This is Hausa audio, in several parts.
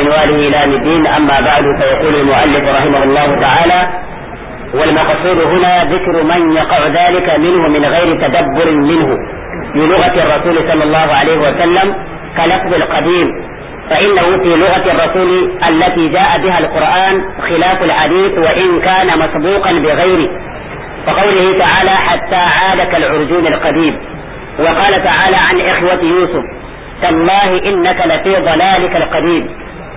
بمنواله إلى الدين أما بعد فيقول المؤلف رحمه الله تعالى والمقصود هنا ذكر من يقع ذلك منه من غير تدبر منه بلغة الرسول صلى الله عليه وسلم كلفظ القديم فإنه في لغة الرسول التي جاء بها القرآن خلاف الحديث وإن كان مسبوقا بغيره فقوله تعالى حتى عاد كالعرجون القديم وقال تعالى عن إخوة يوسف تالله إنك لفي ضلالك القديم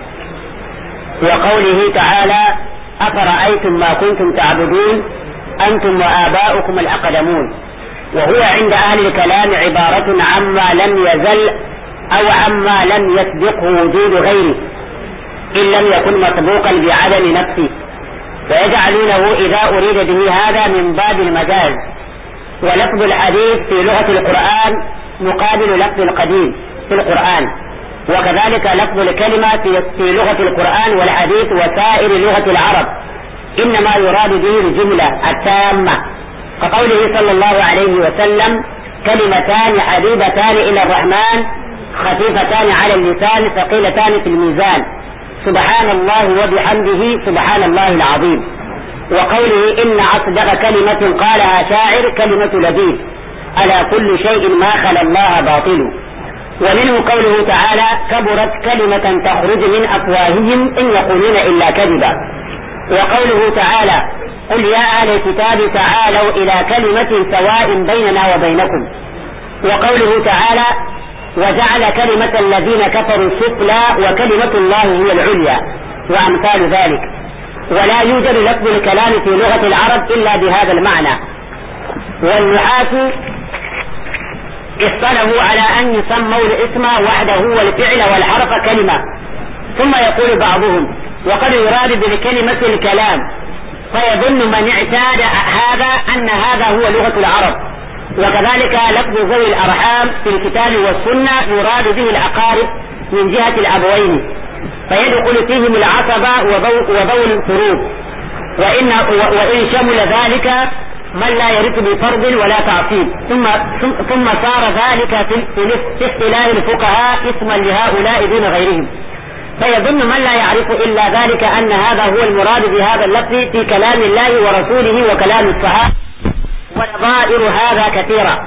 وقوله تعالى أفرأيتم ما كنتم تعبدون أنتم وآباؤكم الأقدمون وهو عند أهل الكلام عبارة عما لم يزل أو عما لم يسبقه وجود غيره إن لم يكن مسبوقا بعدم نفسه ويجعلونه إذا أريد به هذا من باب المجاز ولفظ الحديث في لغة القرآن مقابل لفظ القديم في القرآن وكذلك لفظ الكلمة في لغة القرآن والحديث وسائر لغة العرب إنما يراد به الجملة التامة كقوله صلى الله عليه وسلم كلمتان حبيبتان إلى الرحمن خفيفتان على اللسان ثقيلتان في الميزان سبحان الله وبحمده سبحان الله العظيم وقوله إن أصدق كلمة قالها شاعر كلمة لبيب ألا كل شيء ما خلا الله باطل ومنه قوله تعالى كبرت كلمة تخرج من أفواههم إن يقولون إلا كذبا وقوله تعالى قل يا أهل الكتاب تعالوا إلى كلمة سواء بيننا وبينكم وقوله تعالى وجعل كلمة الذين كفروا السفلى وكلمة الله هي العليا وأمثال ذلك ولا يوجد لفظ الكلام في لغة العرب إلا بهذا المعنى والنحاة اصطلحوا على أن يسموا الاسم وحده والفعل والحرف كلمة ثم يقول بعضهم وقد يراد بالكلمة الكلام فيظن من اعتاد هذا أن هذا هو لغة العرب وكذلك لفظ ذوي الأرحام في الكتاب والسنة يراد به الأقارب من جهة الأبوين فيدخل فيهم العصبة وذوي الفروض وإن, وإن شمل ذلك من لا يرث بفرض ولا تعصيب ثم ثم صار ذلك في اصطلاح الفقهاء اسما لهؤلاء دون غيرهم فيظن من لا يعرف إلا ذلك أن هذا هو المراد بهذا اللفظ في كلام الله ورسوله وكلام الصحابة ونظائر هذا كثيرة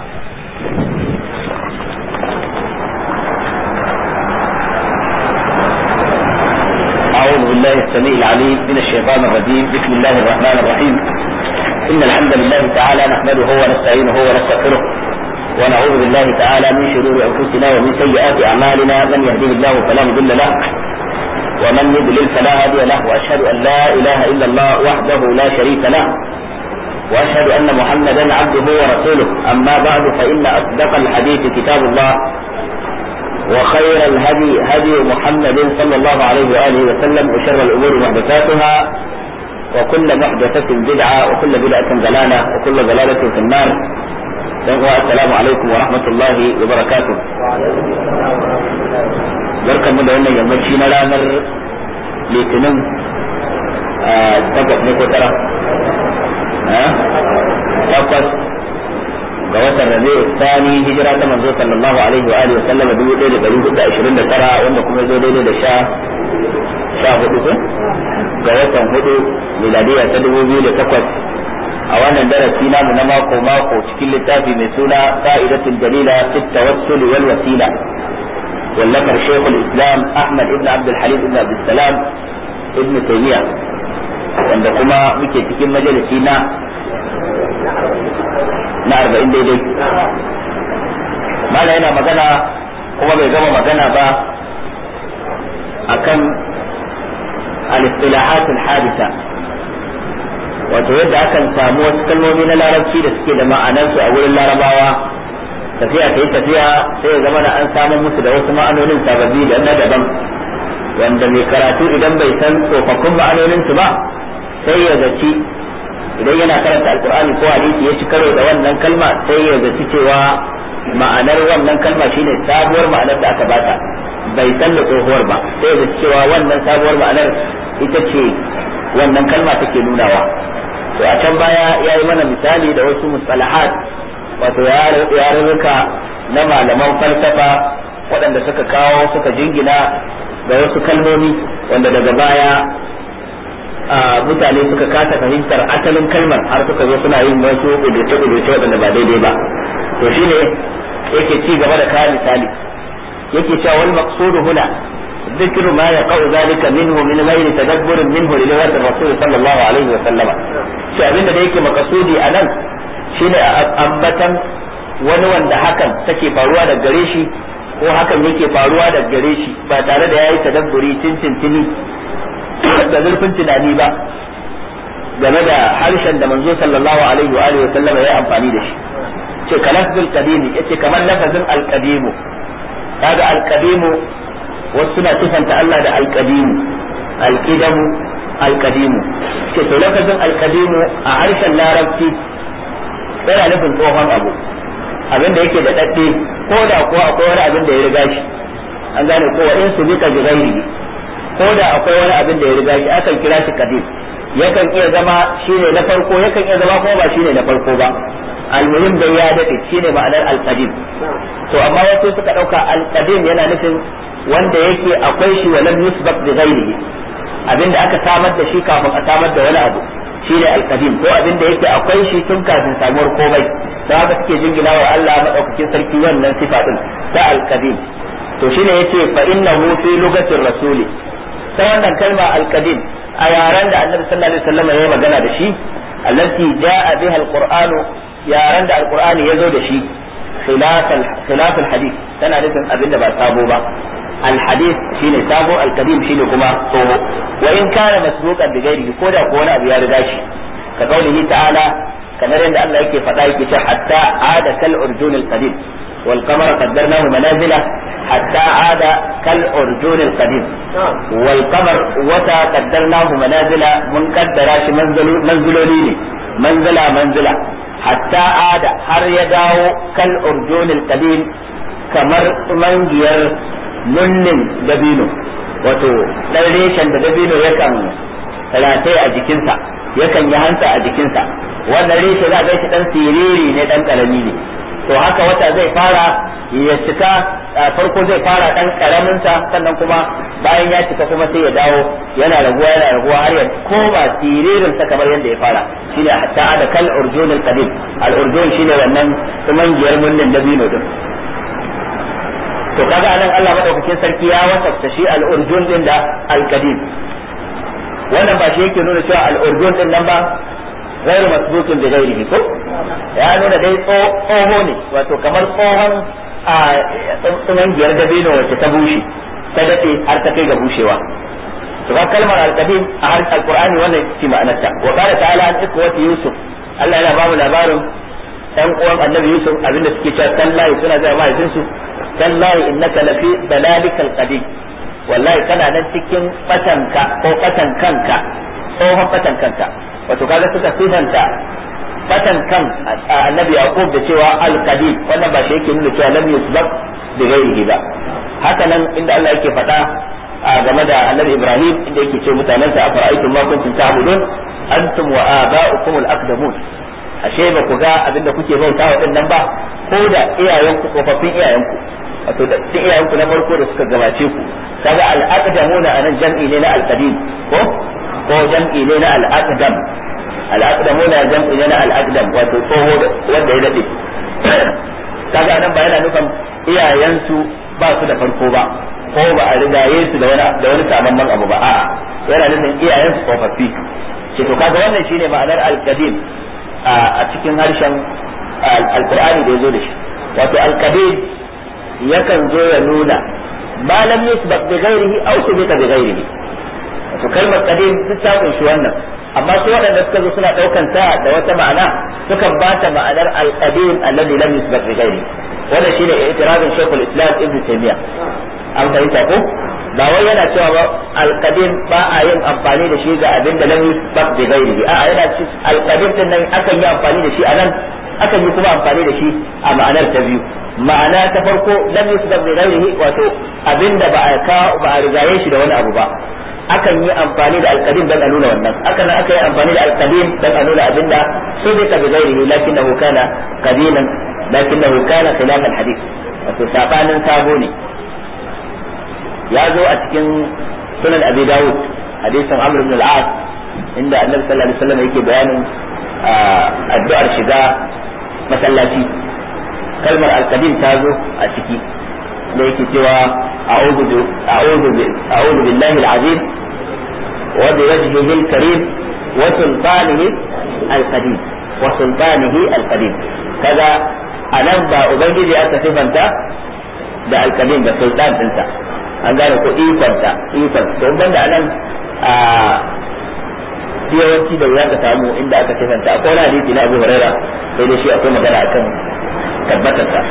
أعوذ بالله السميع العليم من الشيطان الرجيم بسم الله الرحمن الرحيم إن الحمد لله تعالى نحمده ونستعينه ونستغفره ونعوذ بالله تعالى من شرور أنفسنا ومن سيئات أعمالنا من يهده الله فلا مضل له ومن يضلل فلا هادي له وأشهد أن لا إله إلا الله وحده لا شريك له وأشهد أن محمدا عبده ورسوله أما بعد فإن أصدق الحديث كتاب الله وخير الهدي هدي محمد صلى الله عليه وآله وسلم وشر الأمور محدثاتها وكل محدثة بدعة وكل بدعة ضلالة وكل ضلالة في النار السلام عليكم ورحمة الله وبركاته barkan mu da wannan yammaci na ranar litinin takwas ne ko tara takwas ga watan rabi sani hijira ta manzo sallallahu alaihi wa alihi wa sallam dubu ɗaya da ɗari hudu da ashirin da tara wanda kuma zo daidai da sha sha hudu ko ga watan hudu miladiya ta dubu biyu da takwas a wannan darasi namu na mako mako cikin littafi mai suna ka'idatul dalila fit tawassul wal wasila wallafar shaykhul islam ahmad ibn abd al-halim ibn abd salam ibn taymiya wanda kuma muke cikin majalisi na na arba'in daidai mala yana magana kuma bai gama magana ba akan al-istilahat al-hadisa wato yadda akan samu wasu kalmomi na larabci da suke da ma'anarsu a wurin larabawa tafiya ta yi tafiya sai ya zama da an samu musu da wasu ma'anonin sababbi da na daban wanda mai karatu idan bai san tsofaffin ma'anonin su ba sai ya zaci idan yana karanta alkur'ani ko hadisi ya ci karo da wannan kalma sai ya zaci cewa ma'anar wannan kalma shine sabuwar ma'anar da aka bata bai san da tsohuwar ba sai ya zaci cewa wannan sabuwar ma'anar ita ce wannan kalma take nunawa to a can baya ya yi mana misali da wasu mustalahat wato yarurruka na malaman falsafa waɗanda suka kawo suka jingina ga wasu kalmomi wanda daga baya mutane suka kasa fahimtar asalin kalmar har suka zo suna yin wasu kuduce-kuduce waɗanda ba daidai ba to shine yake ci gaba da kawo misali yake cewa wal maqsudu huna ذكر ما يقع ذلك منه من غير تدبر منه للغة الرسول صلى الله عليه وسلم shi abin da yake makasudi a nan shine ambatan wani wanda hakan take faruwa da gare shi ko hakan yake faruwa da gare shi ba tare da yayi tadabburi tintintini da zurfin tunani ba game da harshen da manzo sallallahu alaihi wa alihi wa sallama ya amfani da shi ce kalafzul qadimi yace kamar lafazin alqadimu kaga alqadimu wasu suna sifanta Allah da alqadimu alqidamu alqadimu ce to lafazin alqadimu a harshen larabci yana nufin tsohon abu abin da yake da dadde ko da ko akwai wani abin da ya riga shi an gane ko wa in su bika bi ghairihi ko da akwai wani abin da ya riga shi akan kira shi qadim yakan iya zama shine na farko yakan iya zama kuma ba shine na farko ba almuhim da ya dade shine ma'anar alqadim to amma wasu suka dauka alqadim yana nufin wanda yake akwai shi walam yusbaq bi ghairihi abinda aka samar da shi kafin a samar da wani abu shine alqadim ko abinda yake akwai shi tun kafin samuwar komai da haka suke jingina wa Allah madaukakin sarki wannan sifa din ta alqadim to shine yace fa innahu fi lugatir rasuli ta wannan kalma alqadim a yaran da annabi sallallahu alaihi wasallam ya magana da shi allati jaa biha alqur'anu yaran da alqur'ani ya zo da shi khilaf alhadith tana nufin abinda ba sabo ba الحديث شيء سابو القديم شيء كما صوه وإن كان مسبوقا بغيره كودا كونا أبو يارداشي كقوله تعالى كما عند الله يكي فتايك حتى عاد كالأرجون القديم والقمر قدرناه منازل حتى عاد كالأرجون القديم والقمر وتا قدرناه منازل من قدراش منزل منزلولين منزلة منزلة حتى عاد har ya dawo kal urjunil qadim kamar mangiyar nunnin dabino wato ɗan reshen da dabino yakan rataye a jikinsa yakan yi hanta a jikinsa wannan reshe za a shi ɗan siriri ne ɗan ƙarami ne to haka wata zai fara ya cika farko zai fara ɗan ƙaraminsa sannan kuma bayan ya cika kuma sai ya dawo yana raguwa yana raguwa har ya koma siririn sa kamar yadda ya fara shine hatta da kal urjunul qadim al urjun shine wannan tsumangiyar munnin dabino din to kaga anan Allah madaukakin sarki ya wasafta shi al-urjun din da al-qadim wannan ba shi yake nuna cewa al-urjun din nan ba غير مسبوق بغيره ko ya nuna dai tsoho ne wato kamar tsohon a tsunan giyar dabino wacce ta bushe ta daɗe har ta kai ga bushewa to ga kalmar al-qadim a har al-qur'ani wannan ce ma'anarta wa qala ta'ala an ikwati yusuf Allah yana ba mu labarin ɗan uwan annabi yusuf abinda suke cewa tallahi suna zai mahaifinsu tallahi innaka lafi dalalikal qadim wallahi kana nan cikin batanka ko batan kanka tsohon batan kanka wato kaga suka sifanta batan kan annabi yaqub da cewa al qadim wannan ba shi yake nuna cewa lam yusbaq bi ghairihi ba haka nan inda Allah yake faɗa game da annabi ibrahim inda yake ce mutanensa afara'aytum ma kuntum ta'budun antum wa aba'ukum al aqdamun ashe ba ku ga abin da kuke bauta wa nan ba ko da iyayenku tsofaffin iyayenku wato da iyayenku na farko da suka gabace ku kaga al-aqdamuna anan jam'i ne na al-qadim ko ko jam'i ne na al-aqdam al-aqdamuna jam'i ne na al-aqdam wato tsoho wanda ya dade kaga anan ba yana nufin iyayensu ba su da farko ba ko ba a rigaye su da wani da wani sabon abu ba a'a yana nufin iyayensu tsofaffi ce to kaga wannan shine ma'anar al-qadim a cikin harshen alkur'ani da ya zo da shi wato alkabir yakan zo ya nuna ma lam yusbaq bi ghairihi aw subita bi ghairihi wato kalmar qadim duk ta kunshi wannan amma su waɗanda suka zo suna ɗaukan ta da wata ma'ana sukan ba ta ma'anar alqadim alladhi lam yusbaq bi ghairihi wannan shine i'tirafin shaykhul islam ibn taymiyyah an fahimta ko ba wai yana cewa ba alqadim ba a yin amfani da shi ga abin da lam yusbaq bi ghairihi a'a yana ci alqadim din nan akan yi amfani da shi a nan akan yi kuma amfani da shi a ma'anar ta biyu ma'ana ta farko lam yusbaq bi ghairihi wato abin da ba a ka ba a rigaye shi da wani abu ba akan yi amfani da alqadim dan a nuna wannan akan nan aka yi amfani da alqadim dan a nuna abin da subika bi ghairihi lakinnahu kana qadiman lakinnahu kana khilaf alhadith wato sabanin sabo ne ya zo a cikin sunan abi dawud hadisin amr ibn al-as inda annabi sallallahu alaihi wasallam yake bayanin addu'ar shiga masallaci kalmar al-qadim ta zo a ciki da yake cewa a'udhu a'udhu a'udhu billahi al-azim wa bi wajhihi al-karim wa sultanihi al-qadim wa sultanihi al-qadim kaga anan ba ubangiji aka sifanta da al-qadim da sultan dinsa an gane ko ikonta ikon to banda anan a yawanci da wuya ka samu inda aka sifanta akwai wani hadisi na Abu Huraira sai da shi akwai magana akan tabbatar sa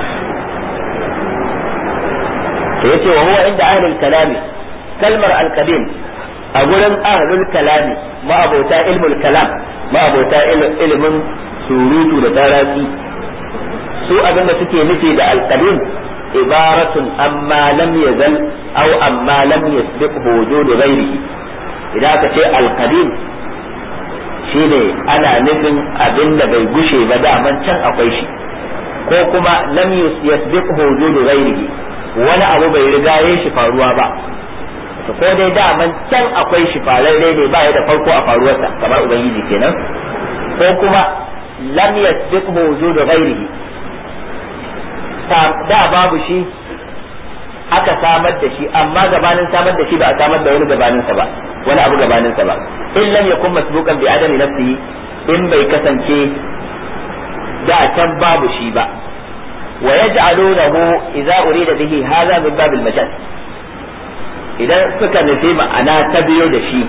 to yace wa huwa inda ahlul kalami kalmar al-qadim a gurin ahlul kalami ma abota ilmul kalam ma abota ilimin surutu da tarasi su abinda suke nufi da al-qadim ibaratun amma lam yazal aw amma lam yasbiqhu wujud ghairihi idan aka ce al-qadim shine ana nufin abinda bai gushe ba daman can akwai shi ko kuma lam yasbiqhu wujud ghairihi wani abu bai riga ya shi faruwa ba to ko dai daman can akwai shi fararre ne ba ya da farko a faruwarsa kamar ubangiji kenan ko kuma lam yasbiqhu wujud ghairihi da babu shi aka samar da shi amma gabanin samar da shi ba a samar da wani gabaninsa ba wani abu gabaninsa ba in lam yakun masbuqan bi adami nafsihi in bai kasance da can babu shi ba wa yaj'alunahu idza urida bihi hadha min bab al-majaz idan suka nufi ma'ana ta biyo da shi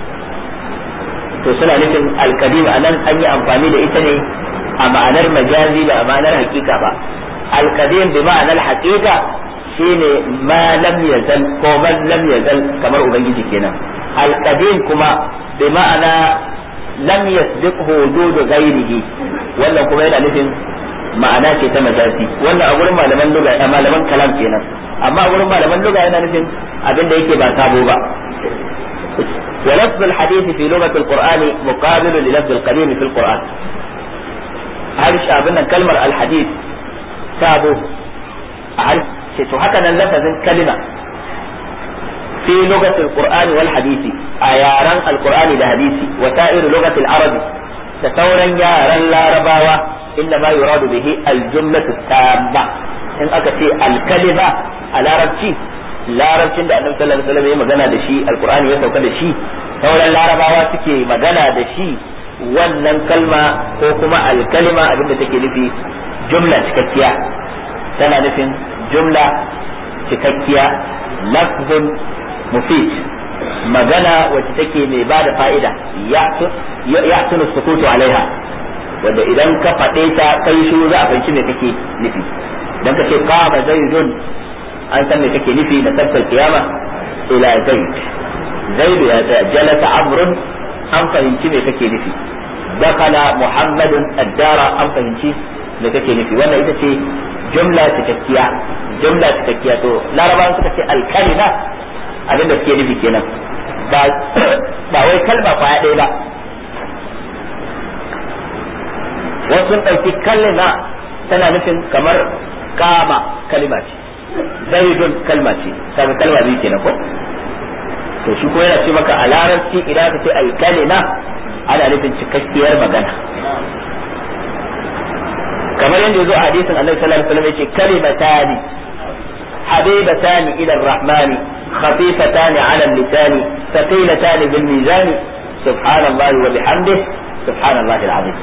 to suna nufin al-qadim anan an yi amfani da ita ne a ma'anar majazi ba a ma'anar hakika ba al-qadim bi ma'anar haqiqa shine ma lam yazal ko man lam yazal kamar ubangiji kenan al-qadim kuma bi ma'ana lam yasbiqhu wujud ghairihi wannan kuma yana nufin ma'ana ce ta majazi wannan a gurin malaman lugha a malaman kalam kenan amma a gurin malaman lugha yana nufin abin da yake ba sabo ba ولفظ الحديث في لغة القرآن مقابل للفظ القديم في القرآن هل شابنا كلمة الحديث سابو هل هكذا لفظ كلمة في لغة القرآن والحديث أياران القرآن الحديث وسائر لغة العرب تثورا يارا لا رباوة إنما يراد به الجملة التامة إن أكتي الكلمة على ربتي larabcin da annabi sallallahu alaihi wasallam ya magana da shi alqur'ani ya sauka da shi sauran larabawa suke magana da shi wannan kalma ko kuma alkalima abinda take nufi jumla cikakkiya tana nufin jumla cikakkiya lafzun mufid magana wacce take mai ba da fa'ida ya tunu sukutu alaiha wanda idan ka faɗe ta kai shiru za a fahimci me kake nufi idan ka ce qama zaidun an san me kake nufi da sabbar kiyama ila zaid zaid ya ta jalasa amrun an fahimci me kake nufi dakala muhammadun addara an fahimci me kake nufi wannan ita ce jumla cikakkiya jumla cikakkiya to larabawan suka ce alkalima abin da suke nufi kenan ba wai kalma kwaya ɗaya ba wasu sun ɗauki kalma tana nufin kamar kama kalima ce zaidun kalma ce kaga kalma biyu kenan ko to shi ko yana ce maka a larabci idan ka ce alkalima ana nufin cikakkiyar magana kamar yadda yazo a hadisin Annabi sallallahu alaihi wasallam yace kalimatani habibatani ila ar-rahman khafifatani ala al-lisan thaqilatani bil mizan subhanallahi wa bihamdihi subhanallahi al-azim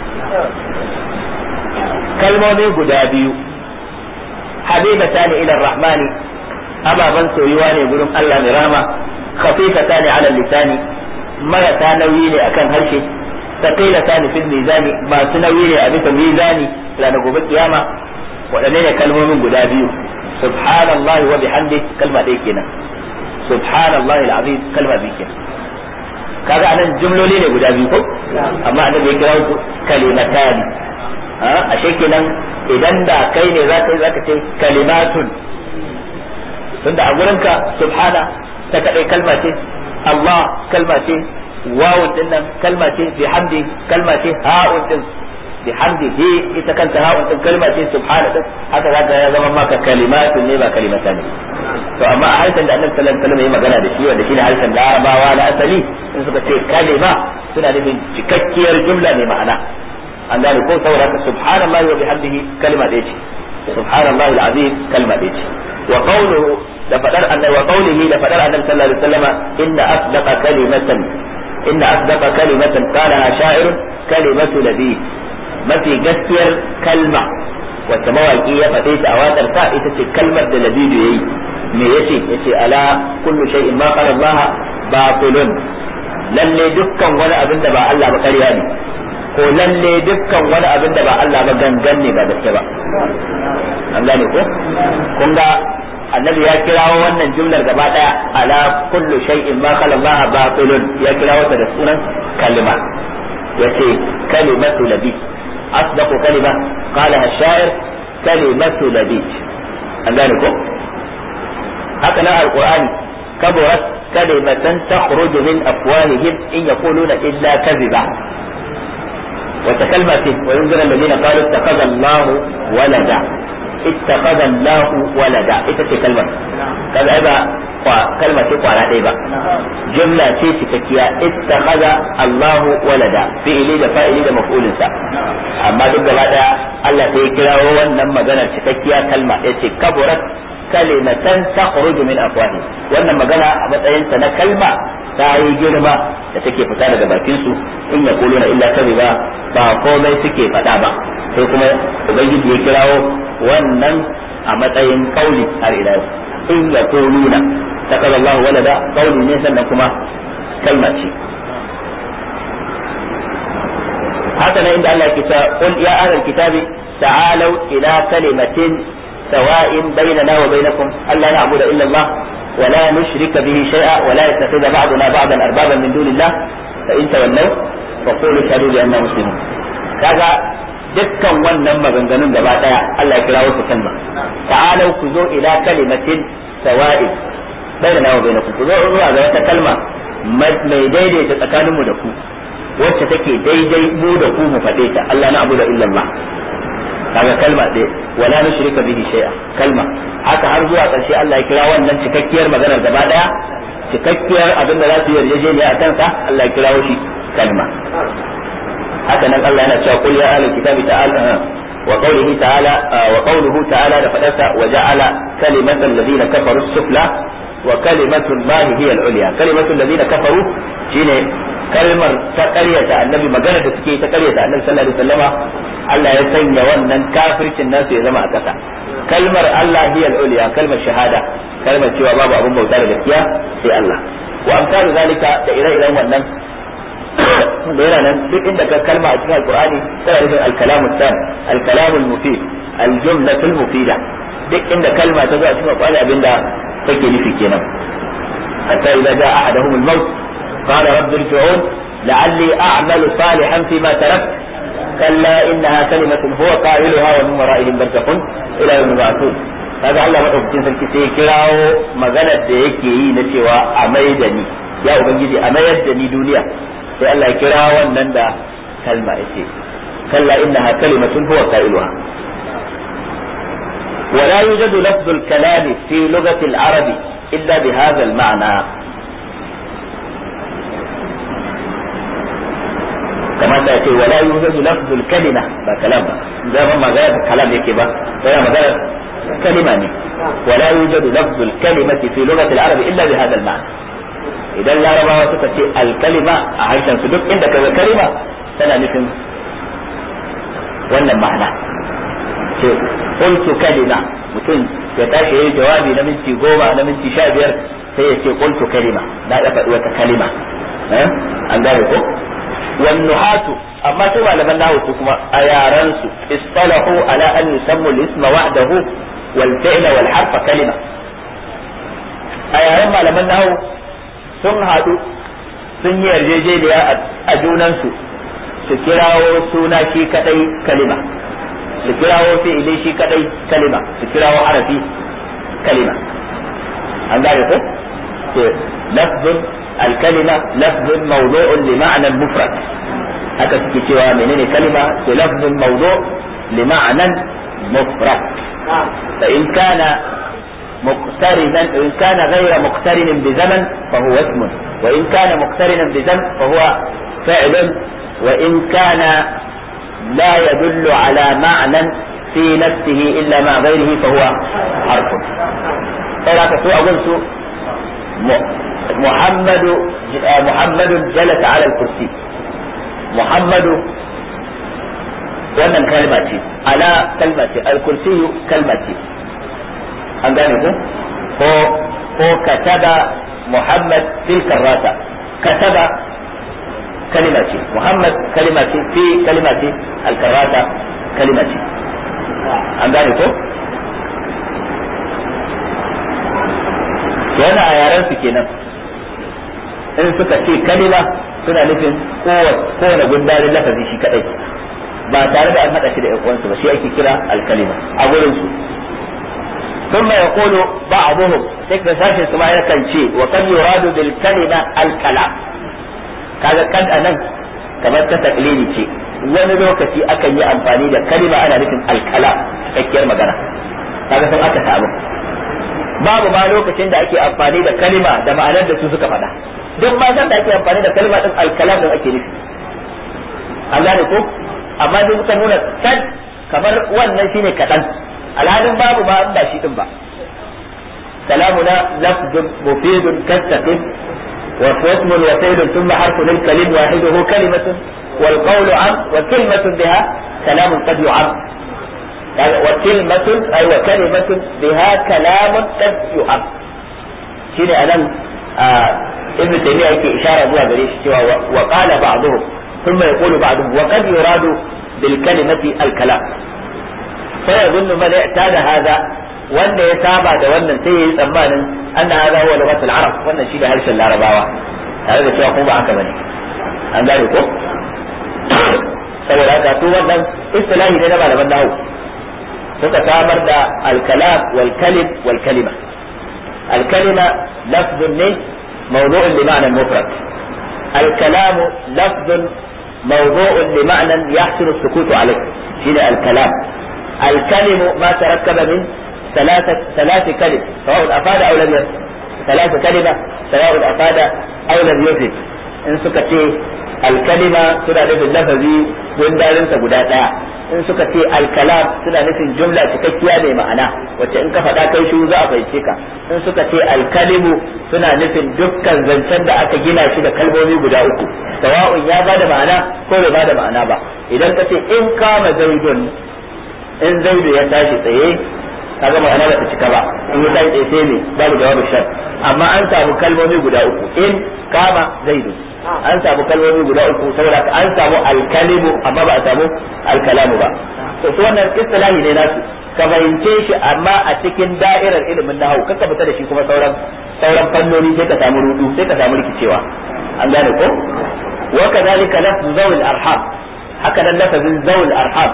kalmomi guda biyu habibatani ila ar-rahman ababan soyuwa ne gurin Allah mai rama khafifatani ala al-lisan marata nauyi ne akan harshe thaqilatani fil mizani masu nauyi ne a bisa mizani ranar gobe kiyama waɗanne ne kalmomin guda biyu subhanallahi wa bihamdi kalma ɗaya kenan subhanallahi alazim kalma biyu kenan kaga anan jumloli ne guda biyu ko amma annabi ya kira su kalimatani ashe kenan idan da kai ne za ka yi za ka ce kalimatun tunda a gurinka subhana ta kaɗai kalma ce Allah kalma ce wawun din nan kalma ce bihamdi kalma ce ha'un din bihamdihi ita kanta ha'un din kalma ce subhana din haka zaka ya zama maka kalimatun ne ba kalimatan ne to amma a harshen da annabi sallallahu alaihi wasallam ya magana da shi wanda shine harshen larabawa na asali in suka ce kalima suna nufin cikakkiyar jumla mai ma'ana an gane ko saboda haka subhanallahi wa bihamdihi kalma ɗaya ce subhanallahi alazim kalma ɗaya ce wa qawluhu da fadar annabi wa qawlihi da fadar annabi sallallahu alaihi wasallam inna asdaqa kalimatan inna asdaqa kalimatan qalaha sha'irun kalimatu nabi mafi gaskiyar kalma wacce mawaki ya faɗe ta a waƙar sa ita ce kalmar da labidu yayi me yace yace ala kullu shay'in ma qala Allah batilun lalle dukkan wani abin da ba Allah ba ƙarya ne ko lalle dukkan wani abin da ba Allah ba gangan ne ba gaske ba an gane ko kun ga annabi ya kirawo wannan jumlar gaba daya ala kullu shay'in ma qala Allah batilun ya kirawo ta da sunan kalma yace kalimatu labi asdaqu kalima qalaha ash-sha'ir kalimatu labi an gane ko haka nan alqur'ani kaburat kalimatan takhruju min afwahihim in yaquluna illa kadhiba وتكلمة وينذر الذين قالوا اتخذ الله ولدا اتخذ الله ولدا ita ce kalmar kaga ba kalma ce kwana ɗaya ba jumla ce cikakkiya ittakhadha Allahu walada fi'ili da fa'ili da maf'ulin sa amma duk gaba daya Allah sai ya kirawo wannan maganar cikakkiya kalma yace kaburat kalimatan takhruju min afwahi wannan magana a matsayin sa na kalma ta yi girma da take fita daga bakin su in ya kuluna illa kadhiba ba komai suke faɗa ba sai kuma ubangiji ya kirawo wannan a matsayin kauli har ila yau in ya kuluna takaza Allah walada kauli ne sannan kuma kalma ce haka nan inda Allah ke cewa qul ya ahlal kitabi ta'alu ila kalimatin سواء بيننا وبينكم ألا نعبد إلا الله ولا نشرك به شيئا ولا يتخذ بعضنا بعضا أربابا من دون الله فإن تولوا فقولوا اشهدوا بأننا مسلمون كذا dukkan wannan maganganun gaba daya Allah ya kira wasu kalma ta'alau ku zo ila kalimatin sawa'i bainana wa bainakum ku zo zuwa ga wata kalma mai daidaita tsakanin mu da ku wacce take daidai mu da ku mu faɗe ta Allah na abu da illallah kaga kalma ɗaya wala nushrika bihi shay'a kalma haka har zuwa ƙarshe Allah ya kira wannan cikakkiyar maganar gaba ɗaya cikakkiyar abin da za su yarjejeniya a kansa Allah ya kirawo shi kalma haka nan Allah yana cewa qul ya ahlul kitabi ta'ala wa qawlihi ta'ala wa qawluhu ta'ala da fadarsa wa ja'ala kalimatal ladina kafaru sufla wa kalimatu llahi hiya al-ulya kalimatu ladina kafaru shine kalmar ta ƙaryata annabi magana da suke ta ƙaryata annabi sallallahu alaihi wasallama Allah ya sanya wannan kafircin nasu ya zama a ƙasa kalmar Allah hiya al-ulya kalmar shahada kalmar cewa babu abin bauta da gaskiya sai Allah wa amsalu zalika da ire-iren wannan da yana nan duk inda ka kalma a cikin alqur'ani tana nufin al-kalamu tam al-kalamu al-mufid al-jumlatu al-mufida duk inda kalma ta zo a cikin alqur'ani abinda take nufi kenan hatta idza jaa ahaduhum al-maut qala rabbi irji'un la'alli a'malu salihan fima taraktu كلا إنها كلمة هو قائلها ومن ورائهم برزخ إلى يوم يبعثون kaga Allah madaukakin sarki sai kirawo maganar da yake yi na cewa a mai da ni ya ubangiji a mayar da ni duniya sai Allah ya kira wannan da kalma yace kalla innaha kalimatun huwa qailuha ولا يوجد لفظ الكلام في لغة العرب إلا بهذا المعنى كما تأتي ولا يوجد لفظ الكلمة با كلام ده ما غير كلام يكي با ده ما غير كلمة ني. ولا يوجد لفظ الكلمة في لغة العرب إلا بهذا المعنى إذا لا ربا وتكتي الكلمة عايشا سدوك عندك كلمة تنا نفهم wannan ma'ana ce qultu kalima mutum ya tashi yayi jawabi na minti goma na minti sha biyar sai ya ce qultu kalima na ya faɗi wata kalima an gane ko والنحاة أما سوى لمن نهو كما أيارنس اصطلحوا على أن يسموا الاسم وحده والفعل والحرف كلمة أيارن ما لمن نهو sun haɗu sun yi yarjejeniya a junansu su kirawo suna shi kadai kalima su kirawo fi'ili shi kadai kalima su kirawo harafi kalima an gane ko lafzun الكلمة لفظ موضوع لمعنى المفرد haka suke cewa menene kalima ke lafzin mawdu li ma'anan mufrad fa in kana مقترنا إن كان غير مقترن بزمن فهو اسم وإن كان مقترنا بزمن فهو فعل وإن كان لا يدل على معنى في نفسه إلا مع غيره فهو حرف فلا تسوء قلت محمد محمد جلس على الكرسي محمد wannan kalma ce ala kalma ce alkursiyu kalma ce an gane ku ko ko kataba muhammad fil karrata kataba kalima ce muhammad kalima ce fi kalima ce alkarrata kalima ce an gane ko yana a yaran su kenan in suka ce kalima suna nufin kowane gundarin lafazi shi kadai ba tare da an hada shi da uwansu ba shi ake kira alkalima a gurin su ثم يقول بعضهم تكن ساشن سما يكن شيء وقد يراد بالكلمة الكلام kaga kan anan kamar ta taklidi ce wani lokaci akan yi amfani da kalima ana nufin alkala cikakkiyar magana kaga sun aka samu babu ma lokacin da ake amfani da kalima da ma'anar da su suka faɗa duk ma san da ake amfani da kalima din alkalam din ake nufi an gane ko amma duk suka nuna kan kamar wannan shine kaɗan alhalin babu ma ba shi din ba كلامنا لفظ مفيد كالسقم واسم وفعل ثم حرف للكلم واحده كلمة والقول عم وكلمة بها كلام قد يعم وكلمة أي وكلمة بها كلام قد يعم شيني أنا آه ابن تيمية يكي إشارة بها بريش وقال بعضهم ثم يقول بعضهم وقد يراد بالكلمة الكلام فيظن من اعتاد هذا wanda ya saba da wannan sai ya yi tsammanin anna hadha huwa lughatul arab wannan shi da harshen larabawa tare da cewa kuma ba haka bane an gane ko saboda haka to wannan istilahi ne na malaman nahwu suka samar da al-kalam wal kalim wal kalima al-kalima lafzun ne mawdu'un li ma'na mufrad al-kalam lafzun mawdu'un li ma'na yahsulu as-sukutu alayh shine al-kalam الكلم ما تركب من ثلاثة ثلاث كلم سواء أفاد أو لم يفد ثلاث كلمة سواء أفاد أو لم يفد إن سكتي الكلمة سنة نفي اللفظي وندارن سبدا دايا in suka ce alkalam suna nufin jumla cikakkiya mai ma'ana wacce in ka faɗa kai shi za a fahimce ka in suka ce alkalimu suna nufin dukkan zancen da aka gina shi da kalmomi guda uku sawa'un ya bada ma'ana ko bai bada ma'ana ba idan ka ce in kama zaidun in zaidu ya tashi tsaye kaga ma'ana ba ta cika ba in ya tashi tsaye sai ne babu jawabin shar amma an samu kalmomi guda uku in kama zaidu an samu kalmomi guda uku saboda an samu alkalimu amma ba a samu alkalamu ba to su wannan istilahi ne nasu ka fahimce shi amma a cikin da'irar ilimin nahwu kaka fita da shi kuma sauran sauran fannoni sai ka samu rudu sai ka samu rikicewa an gane ko wa kadhalika lafzu zawil arham haka nan lafazin zawil arham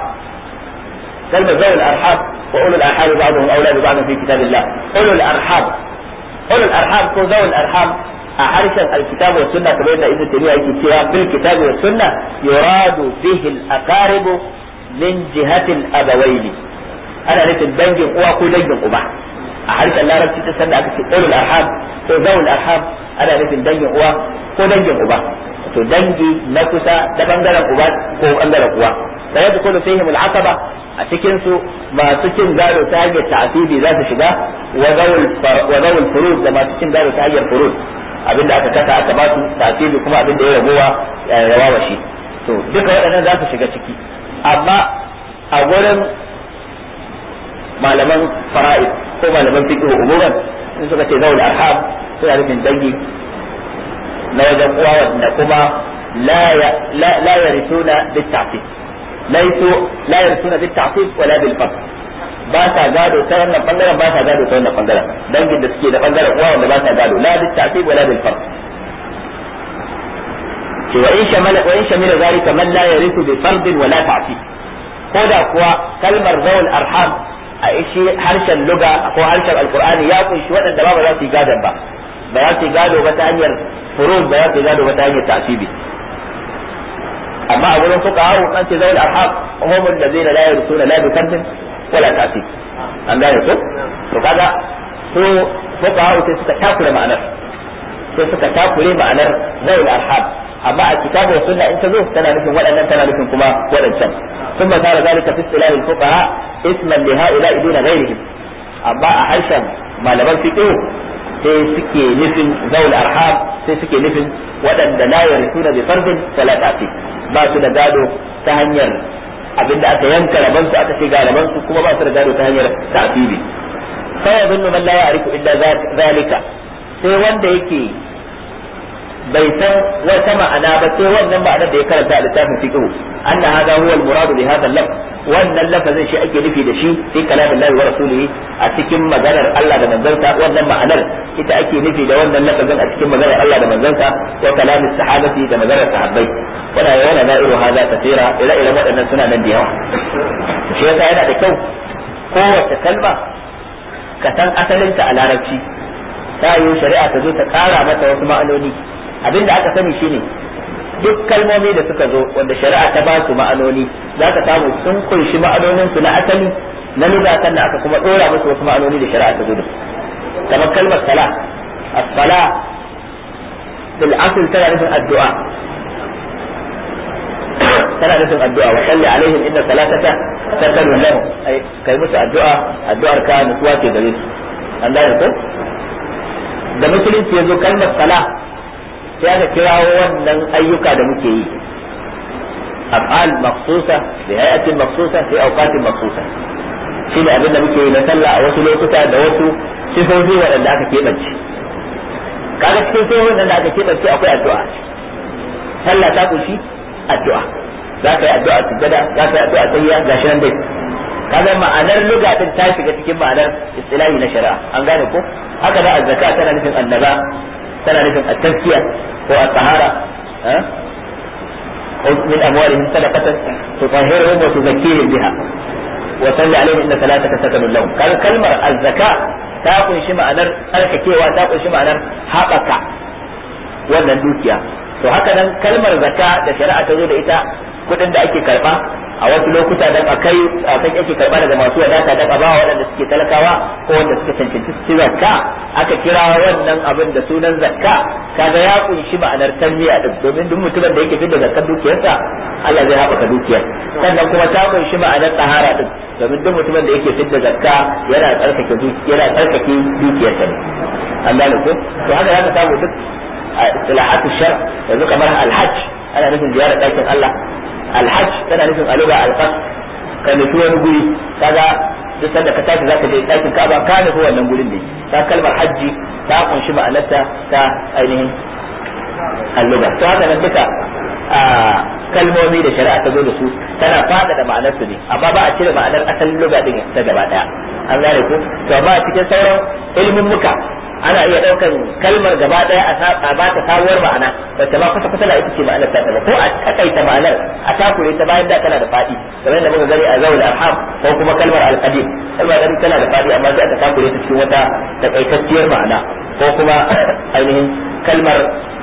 كلمة ذوي الأرحام وأولو الأرحام بعضهم أولى ببعض في كتاب الله أولو الأرحام أولو الأرحام كو ذوي الأرحام أحرشا الكتاب والسنة كما يقول ابن تيمية يكتب بالكتاب والسنة يراد به الأقارب من جهة الأبوين أنا نفس دنج أوا كو دنج أبا أحرشا لا ربتي تسنى أكتب أولو الأرحام كو ذوي الأرحام أنا نفس دنج أوا كو دنج أبا to dangi na kusa da bangaren uba ko bangaren uwa sai da kullu fihim al-aqaba a cikin su masu cin gado ta hanyar ta'asibi za su shiga wa zawul furud da masu cin gado ta hanyar furud abinda aka kasa aka ba su ta'asibi kuma abinda ya ragowa ya rawa shi to duka waɗannan za su shiga ciki amma a gurin malaman fara'id ko malaman fiqh umuran in suka ce zawul arham suna nufin dangi na wajen uwa wanda kuma la yarisuna bit-ta'sib laisu la yarsuna bit ta'sib wala bil fard ba sa gado ta wannan bangaren ba sa gado ta wannan bangaren dangin da suke da bangaren uwa wanda ba sa gado la bit ta'sib wala bil fard ce wa in shamala wa in shamila zalika man la yarithu bi fard wala ta'sib ko da kuwa kalmar zawul arham a ishi harshen luga ko harshen alqur'ani ya kunshi waɗanda ba za su yi gadon ba ba za su yi gado ba ta hanyar furuz ba za su yi gado ba ta hanyar ta'sibi amma a gurin fuka hawo an ce zawul arham humul ladina la yarsuna la bi kardin wala tasib an gane ko to kaga so fuqaha sai suka takura ma'anar sai suka takure ma'anar zawul arham amma a kitabu wa sunna in ta zo tana nufin waɗannan tana nufin kuma waɗancan ثم صار ذلك في اصطلاح الفقهاء اسما لهؤلاء دون غيرهم amma a harshen malaman fiqh sai suke nufin zaul arham sai suke nufin waɗanda la yarisuna bi fardin wala ta'ti ba su da gado ta hanyar abinda aka yanka raban su aka ce ga raban su kuma ba su da gado ta hanyar ta'tibi sai yadunnu man la ya'rifu illa zalika sai wanda yake bai san wata ma'ana ba sai wannan ma'anar da ya karanta a littafin fiqh anna hadha huwa al-murad bi hadha al-lafz wannan lafazin shi ake nufi da shi fi kalamin Allah wa rasulihi a cikin maganar Allah da manzansa wannan ma'anar ita ake nufi da wannan lafazin a cikin maganar Allah da manzansa wa kalamin sahabati da maganar sahabbai wala yana na'iru hadha kathira ila ila waɗannan suna nan da yawa shi yasa yana da kyau kowace kalma ka san asalinta a larabci ta yi shari'a ta zo ta kara mata wasu ma'anoni abin da aka sani shine duk kalmomi da suka zo wanda shari'a ta ba su ma'anoni za ka samu sun kunshi ma'anonin su na asali na lugha sannan aka kuma dora musu wasu ma'anoni da shari'a ta zo da su kamar kalmar sala as-sala bil asl tana nufin addu'a tana nufin addu'a wa salli alaihim inna salataka sakanun lahum ai kai musu addu'a addu'ar ka nutsuwa ce gare su an gane ko da musulunci ya zo kalmar sala sai aka kirawo wannan ayyuka da muke yi af'al maqsusa bi hay'atin maqsusa fi awqatin maqsusa shi ne abin da muke yi na sallah a wasu lokuta da wasu sifofi waɗanda aka keɓance kaga cikin sifofin da aka keɓance akwai addu'a sallah ta kunshi addu'a za ka yi addu'a sujjada za ka yi addu'a tayya gashi nan dai kaga ma'anar lugatin ta shiga cikin ma'anar istilahi na shari'a an gane ko haka da azzaka tana nufin annaba tana nufin at-tazkiya ko at-tahara خذ من أموالهم صدقة تطهرهم وتزكيهم بها وصل عليهم إن صلاتك سكن لهم قال كلمة الزكاة تاكل شي معنر ترككيوا تاكل شي معنر حقك wannan dukiya to haka nan kalmar zakka da shari'a ta zo da ita kudin da ake karba a wasu lokuta dan akai akai ake karba daga masu wadata dan abawa waɗanda suke talakawa ko wanda suka cancanci su zakka aka kira wannan abin da sunan zakka kaga ya kunshi ma'anar tanmiya din domin duk mutumin da yake fitar da zakkar dukiyarsa Allah zai haɓaka dukiyar sannan kuma ta kunshi ma'anar tahara din domin duk mutumin da yake fitar da zakka yana tsarkake yana tsarkake dukiyarsa ne an gane ko to haka zaka samu duk اصطلاحات الشرع yanzu kamar alhajj ana nufin ziyarar ɗakin Allah alhajj tana nufin aluga alqas ka nufi wani guri kaga duk sanda ka tashi zaka je ɗakin Ka'aba ka nufi wannan gurin ne ta kalmar hajji ta kunshi ma'anarta ta ainihin alluga to haka nan duka kalmomi da shari'a ta zo da su tana fada da ma'anar su ne amma ba a cire ma'anar asalin luga din ta gaba daya an gane ko to amma a cikin sauran ilmin muka ana iya daukan kalmar gaba daya a ba ta sabuwar ma'ana wacce ba kusa kusa da ita ce ma'anar ta ko a takaita ma'anar a takure ta bayan da tana da fadi kamar da muka gani a zawul arham ko kuma kalmar alqadim kalmar da tana da fadi amma sai aka takure ta cikin wata takaitacciyar ma'ana ko kuma ainihin kalmar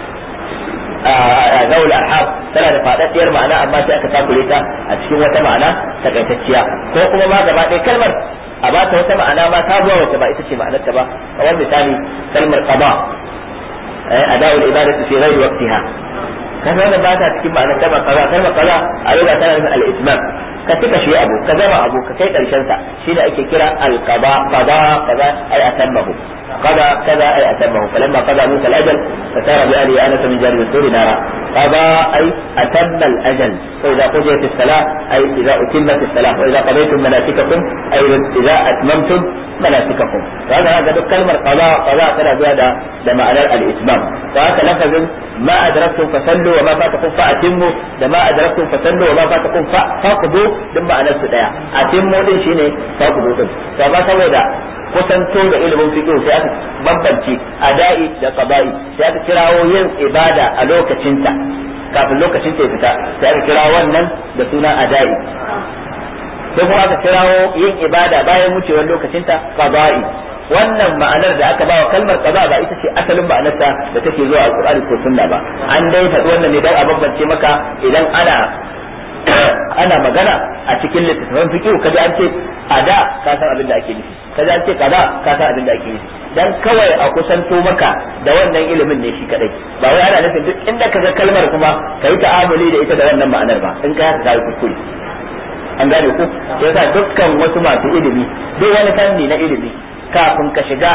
zawul arham tana da fadaddiyar ma'ana amma sai aka takure ta a cikin wata ma'ana takaitacciya ko kuma ma gaba ɗaya kalmar a ba ta wata ma'ana ma ta zuwa wata ba ita ce ma'anarta ba kamar misali kalmar qada ada'ul ibadatu fi ghairi waqtiha kaga wannan ba ta cikin ma'anar kalmar qada kalmar qada a yau tana nufin al-itmam ka tuka shi abu ka gama abu ka kai karshen sa shi da ake kira al-qada qada qada ay atammahu قضى كذا أي أتمه فلما قضى موسى الأجل فسار بأهله آنس من جانب السور نارا قضى أي أتم الأجل وإذا قضيت الصلاة أي إذا أتمت الصلاة وإذا قضيتم مناسككم أي إذا أتممتم مناسككم فهذا هذا كلمة قضاء قضاء ترى زيادة لمعنى الإتمام فهذا لفظ ما أدركتم فصلوا وما فاتكم فأتموا لما أدركتم فصلوا وما فاتكم فاقضوا دم معنى السدايا أتموا دين شيني فاقضوا دين فما سوى kusanto da ilimin fiqh sai aka bambance ada'i da qada'i sai aka kirawo yin ibada a lokacinta kafin lokacin ta fita sai aka kira wannan da suna ada'i sai kuma aka kirawo yin ibada bayan wucewar lokacinta qada'i wannan ma'anar da aka bawa kalmar qada ba ita ce asalin ma'anarta da take zuwa alqur'ani ko sunna ba an dai faɗi wannan ne dan a bambance maka idan ana ana magana a cikin littattafan fiqh kaji an ce ada ka san abin da ake nufi kaji an ce kaza ka san abin da ake nufi dan kawai a kusanto maka da wannan ilimin ne shi kadai ba wai ana nufin duk inda ka ga kalmar kuma ka yi ta'amuli da ita da wannan ma'anar ba in ka haka yi kuskure an gane ku sai yasa dukkan wasu masu ilimi duk wani fanni na ilimi kafin ka shiga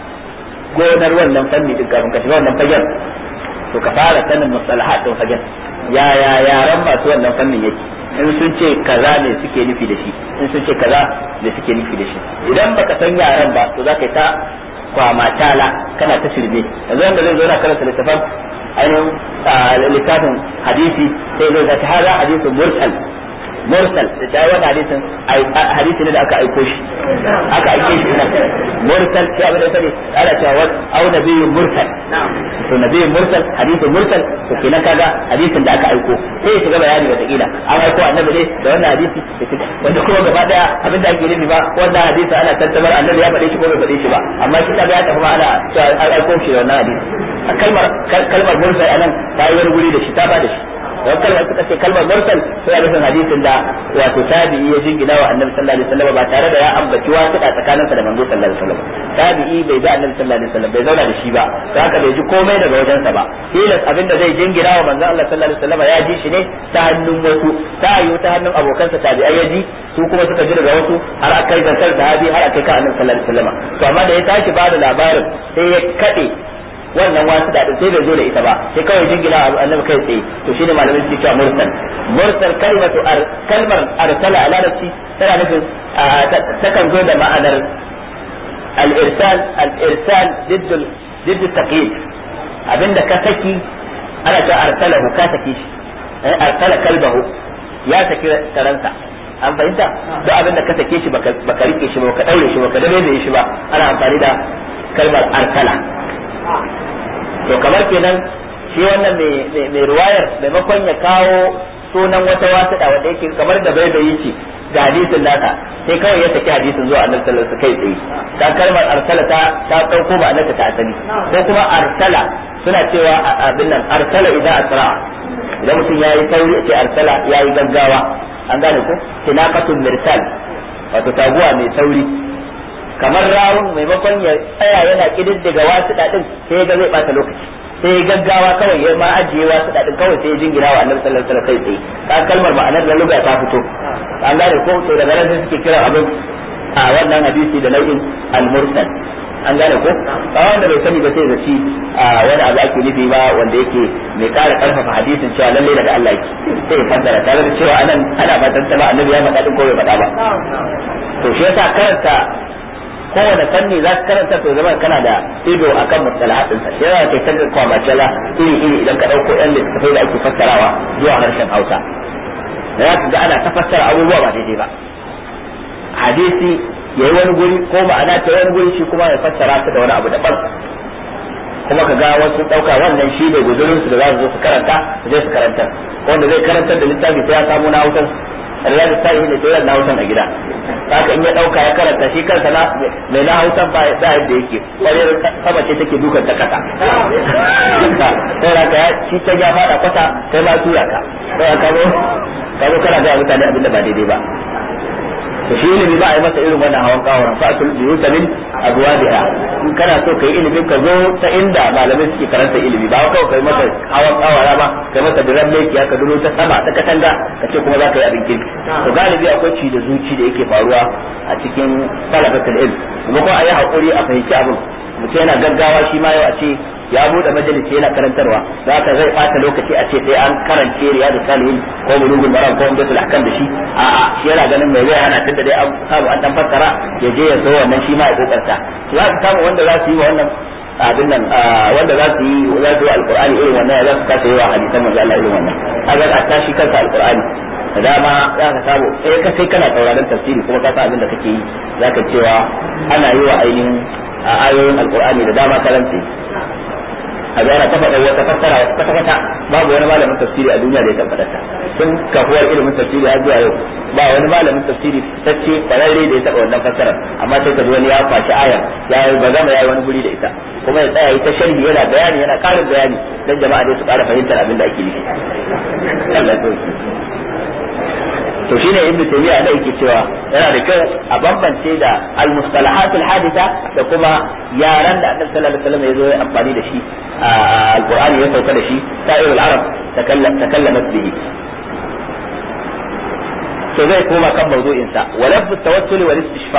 gonar wannan fanni din kafin ka shiga wannan fagen to ka fara sanin mustalahat din fagen yaya yaran masu wannan fannin yake in sun ce kaza ne suke nufi da shi in sun ce kaza ne suke nufi da shi idan baka san yaran ba to za ka yi ta kwamatala kana ta shirme yanzu wanda zai zo na karanta littafin ainihin littafin hadisi sai zai zata hada hadisin mursal mursal da ta yi wani hadisin hadisi ne da aka aiko shi aka aike shi ina mursal sai abin da sani ana cewa wani au nabiyyun mursal to nabiyyun mursal hadisin mursal to kenan kaga hadisin da aka aiko sai ya shiga bayani wata kila an aiko annabi ne da wannan hadisi wanda kuma gaba daya abin da ake nufi ba wannan hadisi ana tantabar annabi ya faɗe shi ko bai faɗe shi ba amma shi kaga ya tafi ma ana cewa an aiko shi da wannan hadisi kalmar kalmar mursal anan ta yi wani guri da shi ta ba da shi don kalmar suka ce kalmar mursal sai nufin hadisin da wato tabi'i ya jingina wa annabi sallallahu alaihi wasallam ba tare da ya ambaci wasu a tsakaninsa da manzo sallallahu alaihi wasallam tabi'i bai ga annabi sallallahu alaihi wasallam bai zauna da shi ba don haka bai ji komai daga wajensa ba tilas abin da zai jingina wa manzo Allah sallallahu alaihi wasallam ya ji shi ne ta hannun wasu ta yiwu ta hannun abokansa tabi'ai ya ji su kuma suka ji daga wasu har akai zantar sahabi har akai ka annabi sallallahu alaihi wasallam to amma da ya tashi ba da labarin sai ya kade wannan wasu da sai bai zo da ita ba sai kawai jingina annabi kai tsaye to shine malamin suke cewa mursal mursal kalmatu kalmar arsala a larabci tana nufin takan zo da ma'anar al-irsal al-irsal diddul diddul taqyid abinda ka saki ana cewa arsalahu ka saki shi arsala kalbahu ya saki taransa an fahimta duk abinda ka sake shi baka rike shi ba baka daure shi baka dabe shi ba ana amfani da kalmar arsala to kamar kenan shi wannan mai ruwayar maimakon ya kawo sunan wata wasuɗa wanda yake kamar da bai bai ce ga hadisin naka sai kawai ya saki hadisin zuwa annabi sallallahu alaihi kai tsaye ta kalmar arsala ta ta dauko ba annabi ta asali ko kuma arsala suna cewa abin nan arsala idan asra idan mutum yayi sauri ce arsala yayi gaggawa an gane ko tinaqatul mirsal wato taguwa mai sauri kamar rawun maimakon ya tsaya yana kididdiga wasu dadin sai ga zai bata lokaci sai gaggawa kawai ya ma ajiye wasu dadin kawai sai ya jingira wa annabi sallallahu alaihi wasallam kai tsaye ka kalmar ma'anar da lugha ta fito an gane ko to daga nan sai suke kira abin a wannan hadisi da nau'in al-mursal an gane ko ba wanda bai sani ba sai zaci wani abu ake nufi ba wanda yake mai kara karfafa hadisin cewa lalle daga Allah yake sai ya fassara tare da cewa anan ana ba tantama annabi ya faɗa din ko bai faɗa ba to shi yasa karanta kowane fanni za ka karanta to zama kana da ido akan mustalahatin sa shi yana kai kan kwamacela iri iri idan ka dauko yan littattafai da ake fassarawa zuwa harshen Hausa za ka ga ana ta fassara abubuwa ba daidai ba hadisi yayi wani guri ko ma'ana ta wani guri shi kuma ya fassara ta da wani abu daban kuma ka ga wasu dauka wannan shi ne guzurin su da za su zo su karanta su je su karanta wanda zai karantar da littafi sai ya samu na Hausa riyadu ta yi da tsayar na hausan a gida haka in ya dauka ya karanta shi kansa na mai na hausan ba da yadda yake kwarar sama ce take dukan ta kasa sai raka ya shi ta ya fada kwata kai ma tura ka sai ka zo ka zo kana ga mutane abin da ba daidai ba to shi ilimi ba a yi masa irin wannan hawan kawara fa asul biyuta min abwabiha in kana so kai ilimi ka zo ta inda malamai suke karanta ilimi ba kawai kai masa hawan kawara ba kai masa diran leki ka dulo ta sama ta katanga ka ce kuma za ka yi abin kirki to galibi akwai ci da zuci da yake faruwa a cikin talabatul ilm kuma ko a yi hakuri a fahimci abin mutum yana gaggawa shi ma yau a ce ya bude majalisi yana karantarwa za ka zai bata lokaci a ce sai an karance riyadu salihin ko bulugul maram ko umdatul ahkam da shi a'a shi yana ganin mai zai hana tunda dai an samu an dan fassara ya je ya so wannan shi ma ya kokarta to za ka samu wanda za su yi wa wannan abin nan wanda za su yi za su yi alqur'ani irin wannan za su kasa yi wa hadisan manzo Allah irin wannan kaga a tashi kansa alqur'ani da dama za ka samu eh ka sai kana sauraron tafsiri kuma ka san abin da kake yi za ka cewa ana yi wa ainihin ayoyin alqur'ani da dama karanci a ga ana kafa wata fassara wata kwata kwata babu wani malamin tafsiri a duniya da ya tabbata ta sun kafuwar ilimin tafsiri har zuwa yau ba wani malamin tafsiri tacce kwararre da ya taba wannan fassara amma sai ka ji wani ya kwashi aya ya yi ba zama ya yi wani guri da ita kuma ya tsaya ita sharhi yana bayani yana karin bayani dan jama'a dai su ƙara fahimtar abin da ake nufi Allah ya to shine ibn taymiya da yake cewa yana da kyau a bambance da al-mustalahat al-haditha da kuma yaran da annabi sallallahu alaihi wasallam ya zo ya amfani da shi a alqur'ani ya sauka da shi sa'ir al-arab takallamat bihi to zai koma kan mawdu'in sa wa lafz at-tawassul wal istishfa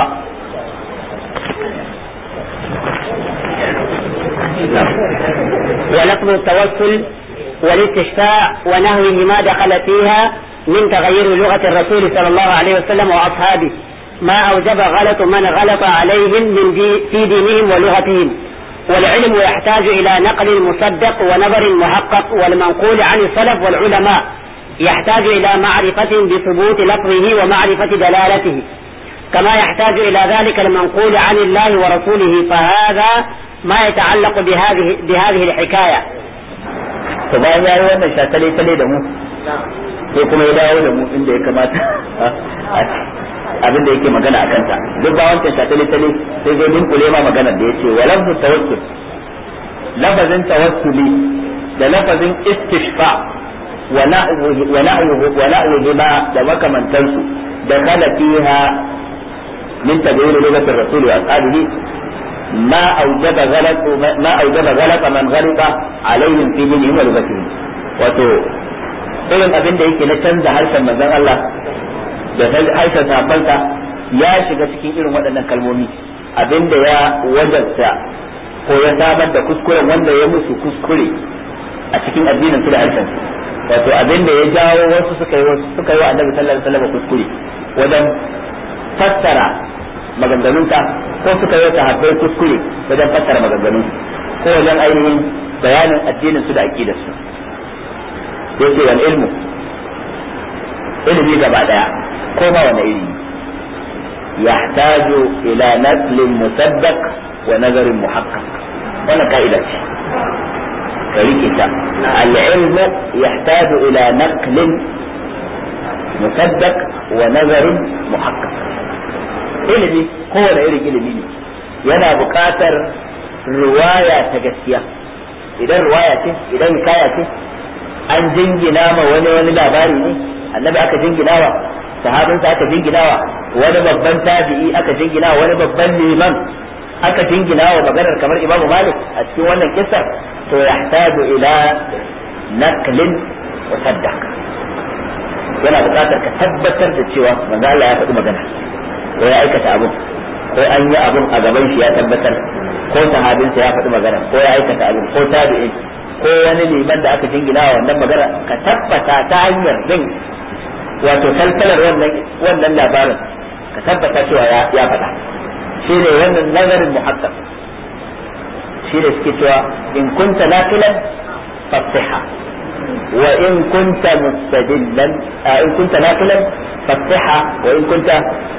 ولفظ التوسل والاستشفاء ونهوه دخل فيها من تغير لغة الرسول صلى الله عليه وسلم وأصحابه ما أوجب غلط من غلط عليهم من دي في دينهم ولغتهم والعلم يحتاج إلى نقل مصدق ونظر محقق والمنقول عن السلف والعلماء يحتاج إلى معرفة بثبوت لفظه ومعرفة دلالته كما يحتاج إلى ذلك المنقول عن الله ورسوله فهذا ما يتعلق بهذه بهذه الحكاية to bayan ya yi wannan shatale tale da mu sai kuma ya dawo da mu inda ya kamata abin da yake magana a kanta duk ba wancan shatale tale sai zai dinkule ma magana da yace wa lafzu tawassul lafazin tawassuli da lafazin istishfa wa na'uhu wa na'uhu wa na'uhu ma da makamantansu da kala fiha min tabayyun lugatir rasul wa ashabihi ما أوجب غلط ما أوجب غلط من غلط عليهم في دينهم ولغتهم wato irin abin da yake na canza harshen manzon Allah da harshen sahabbansa ya shiga cikin irin waɗannan kalmomi abin da ya wajabta ko ya samar da kuskuren wanda ya musu kuskure a cikin addinin su da harshen wato abin da ya jawo wasu suka yi suka yi wa annabi sallallahu alaihi wasallam kuskure wajen fassara maganganunsa ko suka yi sahabbai kuskure wajen fassara maganganun ko wajen ainihin bayanin addinin su da aqidar su yace wal ilmu ilimi gaba daya ko ba wani ilimi yahtaju ila naslin musaddaq wa nazarin muhaqqaq wannan ka'ida ce ka rike ta al ilmu yahtaju ila naqlin musaddaq wa nazarin muhaqqaq ilimi kowane irin ilimi ne yana buƙatar ruwaya ta gaskiya idan ruwaya ce idan hikaya ce an jingina ma wani wani labari ne annabi aka jingina wa sahabinsa aka jingina wa wani babban tabi'i aka jingina wa wani babban liman aka jingina wa maganar kamar imamu malik a cikin wannan kissa to yahtaju ila naqlin wa saddaq yana buƙatar ka tabbatar da cewa manzo Allah ya faɗi magana ko ya aikata abun ko an yi abun a gaban shi ya tabbatar ko sahabinsa ya faɗi magana ko ya aikata abun ko tabi'in ko wani liman da aka jingina wa wannan magana ka tabbata ta hanyar bin wato salsalar wannan wannan labarin ka tabbata cewa ya ya faɗa shi ne wannan nazarin muhakkam shi ne suke cewa in kunta naqilan fasiha wa in kunta mustadillan in kunta naqilan fasiha wa in kunta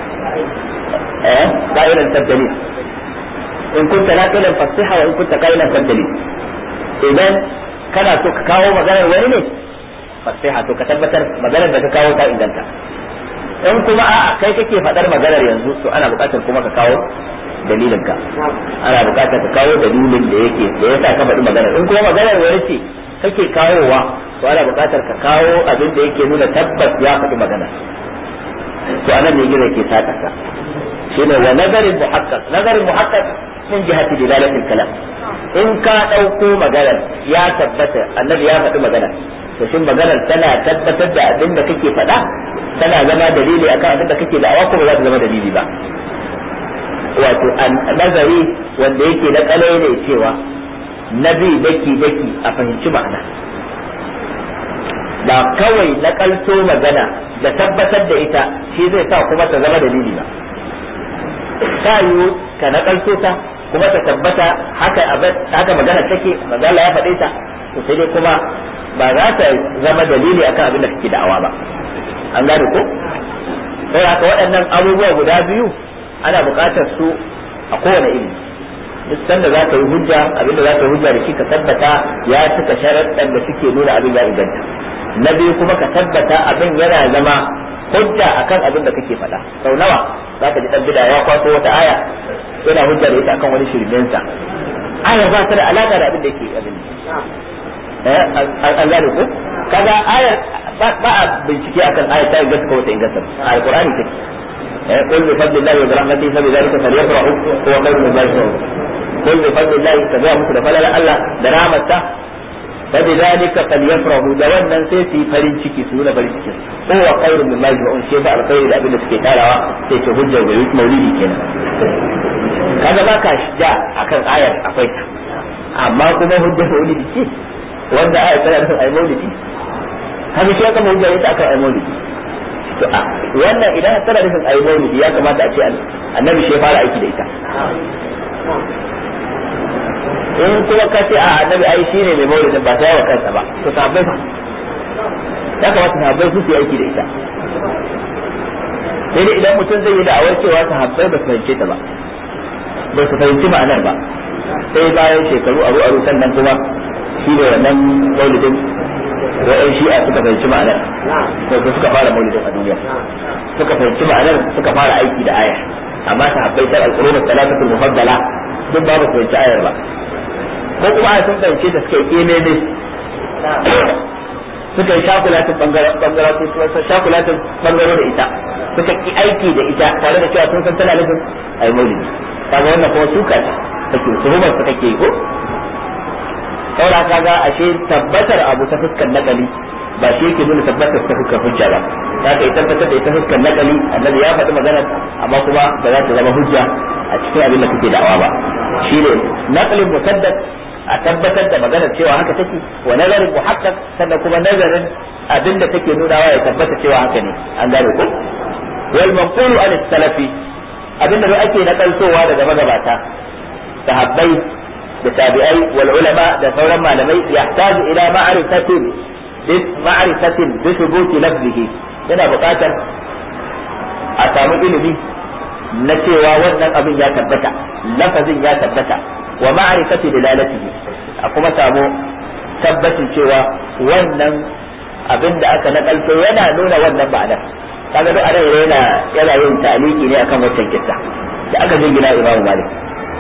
قائلا تبدلين in kunta naqilan fasiha wa in kunta qailan tabdali idan kana so ka kawo maganar wani ne fasiha to ka tabbatar maganar da ka kawo ta inganta in kuma a'a kai kake faɗar maganar yanzu to ana buƙatar kuma ka kawo dalilin ka ana buƙatar ka kawo dalilin da yake da yasa ka faɗi maganar in kuma maganar wani ce kake kawowa to ana buƙatar ka kawo abin da yake nuna tabbas ya faɗi magana to anan ne gida ke saka ka shine wa nazarin muhaqqaq nazarin muhaqqaq min jihati dilalatil kalam in ka dauko magana ya tabbata annabi ya faɗi magana to shin maganar tana tabbatar da abin da kake faɗa tana zama dalili akan abin da kake da'awa ko ba za ta zama dalili ba wato nazari wanda yake na kalai ne cewa nabi daki daki a fahimci ma'ana ba kawai na kalto magana da tabbatar da ita shi zai sa kuma ta zama dalili ba ta yiwu ka na kalto ta kuma ta tabbata haka haka magana take magana ya faɗe ta to sai dai kuma ba za ta zama dalili akan abin da kake da'awa ba an gane ko sai haka waɗannan abubuwa guda biyu ana buƙatar su a kowane ilimi duk sanda za ka yi hujja abin da za ka yi hujja da shi ka tabbata ya cika sharaɗan da suke nuna abin ya inganta na biyu kuma ka tabbata abin yana zama hujja akan abin da kake faɗa sau nawa za ka ji ɗan bida ya kwaso wata aya yana hujja da ita akan wani shirmensa aya ba ta da alaƙa da abin da yake abin an gane ko kaga ayar ba a bincike akan ayat ta inganta ko ta inganta a alqur'ani take قل بفضل الله وبرحمته فبذلك فليفرحوا هو خير مما يجمعون قل بفضل الله تبع مثل فلا لا الله درامته فبذلك فليفرحوا da wannan sai su yi farin ciki su nuna farin ciki kowa khairu min ma yajma'un shi ba alkhairi da abin da suke tarawa sai ce hujjar ga maulidi kenan kaga ba ka ja akan ayar akwai ta amma kuma hujjar maulidi ce wanda ayar tana nufin ai maulidi kaga shi aka hujjar ita akan ai maulidi to a wannan idan tana nufin ai maulidi ya kamata a ce annabi shi ya fara aiki da ita in kuma ka ce a annabi ai shi ne mai maulidin ba ta yawa kansa ba to sahabbai fa ya kamata sahabbai su yi aiki da ita sai dai idan mutum zai yi da'awar cewa sahabbai ba su fahimce ta ba ba su fahimci ma'anar ba sai bayan shekaru aru aru sannan kuma shi ne wannan maulidin wa'yan shi'a suka fahimci ma'anar ko suka fara maulidin a duniya suka fahimci ma'anar suka fara aiki da aya amma sahabbai tar al-qurun al-thalathatu mufaddala duk ba su fahimci ayar ba ko kuma a sun fahimce ta suka yi kememe suka yi shakulatin bangaren shakulatin bangaro da ita suka ki aiki da ita tare da cewa sun san tana nufin ai maulidi kaga wannan kuma suka ce take tuhumar su kake ko saura kaga ashe tabbatar abu ta fuskar nakali ba shi yake nuna tabbatar ta fuskar hujja ba za ka yi tabbatar da ita fuskar nakali annabi ya faɗi magana amma kuma ba za ta zama hujja a cikin abin da kake da'awa ba shine naqlin musaddad a tabbatar da maganar cewa haka take wa nazarin muhaqqaq sannan kuma nazarin abin da take nunawa ya tabbata cewa haka ne an gane ko wal manqulu an salafi abin da ake nakaltowa daga magabata sahabbai da tabi'ai wal ulama da sauran malamai yahtaju ila ma'rifatin ma'rifatin bi thubuti lafzihi yana buƙatar a samu ilimi na cewa wannan abin ya tabbata lafazin ya tabbata wa ma'rifati dilalatihi a kuma samu tabbacin cewa wannan abin da aka nakalto yana nuna wannan ma'anar kaga duk anan yana yana yin taliki ne akan wancan kissa da aka jingina Imam Malik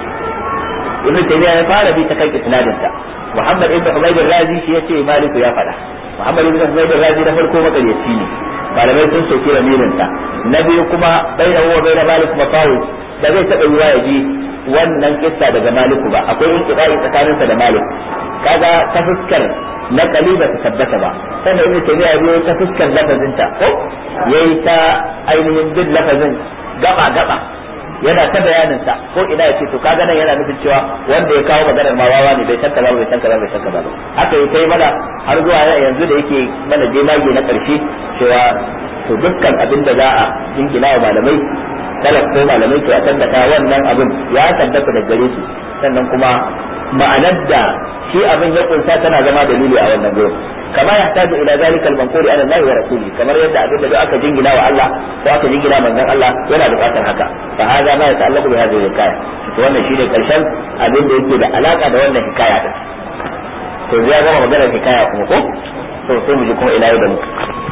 Ibn Taymiyyah ya fara bi ta kan isnadin sa Muhammad ibn Humayd al-Razi shi yace Malik ya faɗa Muhammad ibn Humayd al-Razi na farko makaryaci ne malamai sun soki lamirin sa na biyu kuma baina huwa baina Malik mafawid da zai taɓa yiwa ya ji wannan kissa daga Maliku ba akwai inqibai tsakaninsa da Malik kaga ta fuskar nakali ba ta tabbata ba sannan ibnu taymiya biyo ta fuskar lafazin ta ko yayi ta ainihin bin lafazin gaba gaba yana ta bayanin sa ko ina yace to kaga nan yana nufin cewa wanda ya kawo maganar ma wawa ne bai san kaza bai san kaza bai san kaza ba haka yi kai mana har zuwa yanzu da yake mana je mage na karshe cewa to dukkan abin da za a jingina wa malamai talak ko malamai to a tabbata wannan abin ya tabbata da gare su sannan kuma ma'anar da shi abin ya kunsa tana zama dalili a wannan gurin kama ya taji ila zalikal manquri ala Allah wa rasuli kamar yadda abin da aka jingina wa Allah ko aka jingina manzon Allah yana buƙatar haka fa hada ma yata'allaqu bi hadhihi hikaya to wannan shine karshen abin da yake da alaka da wannan hikaya din to zai gama maganar hikaya kuma ko to sai mu ji kuma ila yau da mu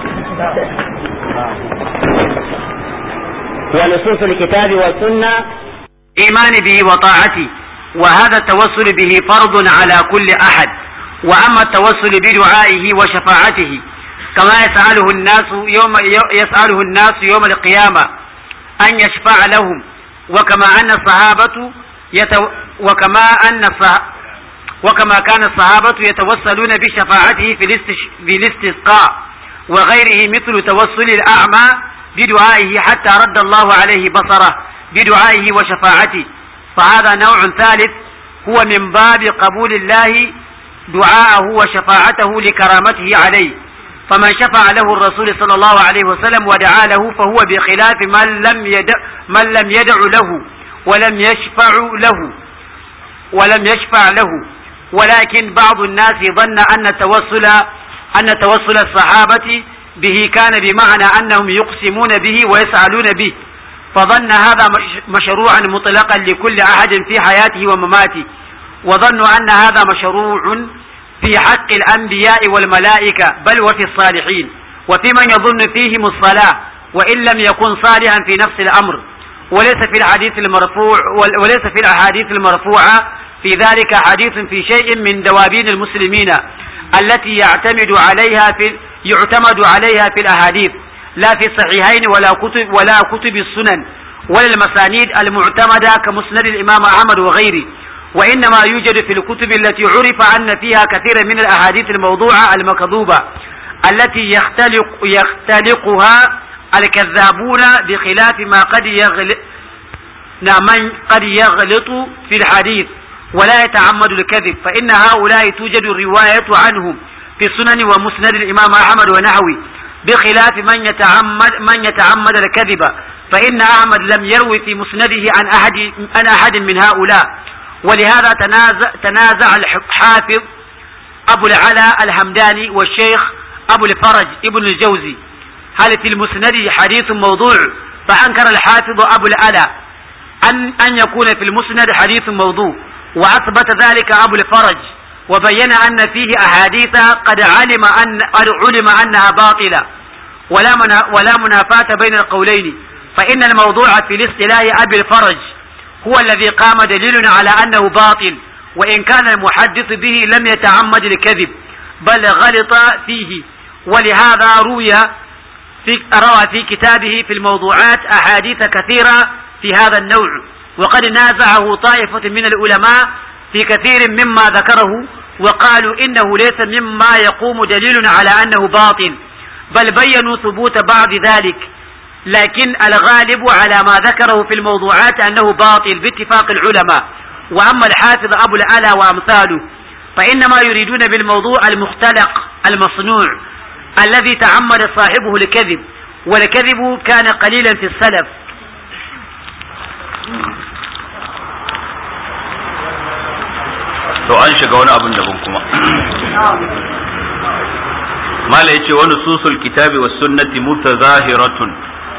ونصوص الكتاب والسنة إيمان به وطاعته وهذا التوسل به فرض على كل أحد وأما التوسل بدعائه وشفاعته كما يسأله الناس يوم يسأله الناس يوم القيامة أن يشفع لهم وكما أن الصحابة يتو وكما أن الصح وكما كان الصحابة يتوسلون بشفاعته في في الاستسقاء وغيره مثل توسل الأعمى بدعائه حتى رد الله عليه بصره بدعائه وشفاعته فهذا نوع ثالث هو من باب قبول الله دعاءه وشفاعته لكرامته عليه فمن شفع له الرسول صلى الله عليه وسلم ودعا له فهو بخلاف من لم يدع من لم يدع له ولم يشفع له ولم يشفع له ولكن بعض الناس ظن أن التوسل أن توسل الصحابة به كان بمعنى أنهم يقسمون به ويسألون به فظن هذا مشروعا مطلقا لكل أحد في حياته ومماته وظنوا أن هذا مشروع في حق الأنبياء والملائكة بل وفي الصالحين وفي من يظن فيهم الصلاة وإن لم يكن صالحا في نفس الأمر وليس في الحديث المرفوع وليس في الأحاديث المرفوعة في ذلك حديث في شيء من دوابين المسلمين التي يعتمد عليها في يعتمد عليها في الأحاديث لا في الصحيحين ولا كتب ولا كتب السنن ولا المسانيد المعتمدة كمسند الإمام أحمد وغيره وإنما يوجد في الكتب التي عرف أن فيها كثيرا من الأحاديث الموضوعة المكذوبة التي يختلق يختلقها الكذابون بخلاف ما قد يغلط من قد يغلط في الحديث ولا يتعمد الكذب فإن هؤلاء توجد الرواية عنهم في سنن ومسند الإمام أحمد ونحوه بخلاف من يتعمد من يتعمد الكذب فإن أحمد لم يروي في مسنده عن أحد عن أحد من هؤلاء ولهذا تنازع تنازع الحافظ أبو العلا الحمداني والشيخ أبو الفرج ابن الجوزي هل في المسند حديث موضوع فأنكر الحافظ أبو العلا أن أن يكون في المسند حديث موضوع وأثبت ذلك أبو الفرج وبين أن فيه أحاديث قد علم أن قد علم أنها باطلة ولا ولا منافاة بين القولين فإن الموضوع في الاصطلاح أبي الفرج هو الذي قام دليل على أنه باطل وإن كان المحدث به لم يتعمد الكذب بل غلط فيه ولهذا روي في روى في كتابه في الموضوعات أحاديث كثيرة في هذا النوع وقد نازعه طائفة من العلماء في كثير مما ذكره وقالوا إنه ليس مما يقوم دليل على أنه باطل بل بينوا ثبوت بعض ذلك لكن الغالب على ما ذكره في الموضوعات أنه باطل باتفاق العلماء وأما الحافظ أبو العلا وأمثاله فإنما يريدون بالموضوع المختلق المصنوع الذي تعمد صاحبه الكذب والكذب كان قليلا في السلف to an shiga wani abin daban kuma mala yace wani susul kitabi was sunnati mutazahiratun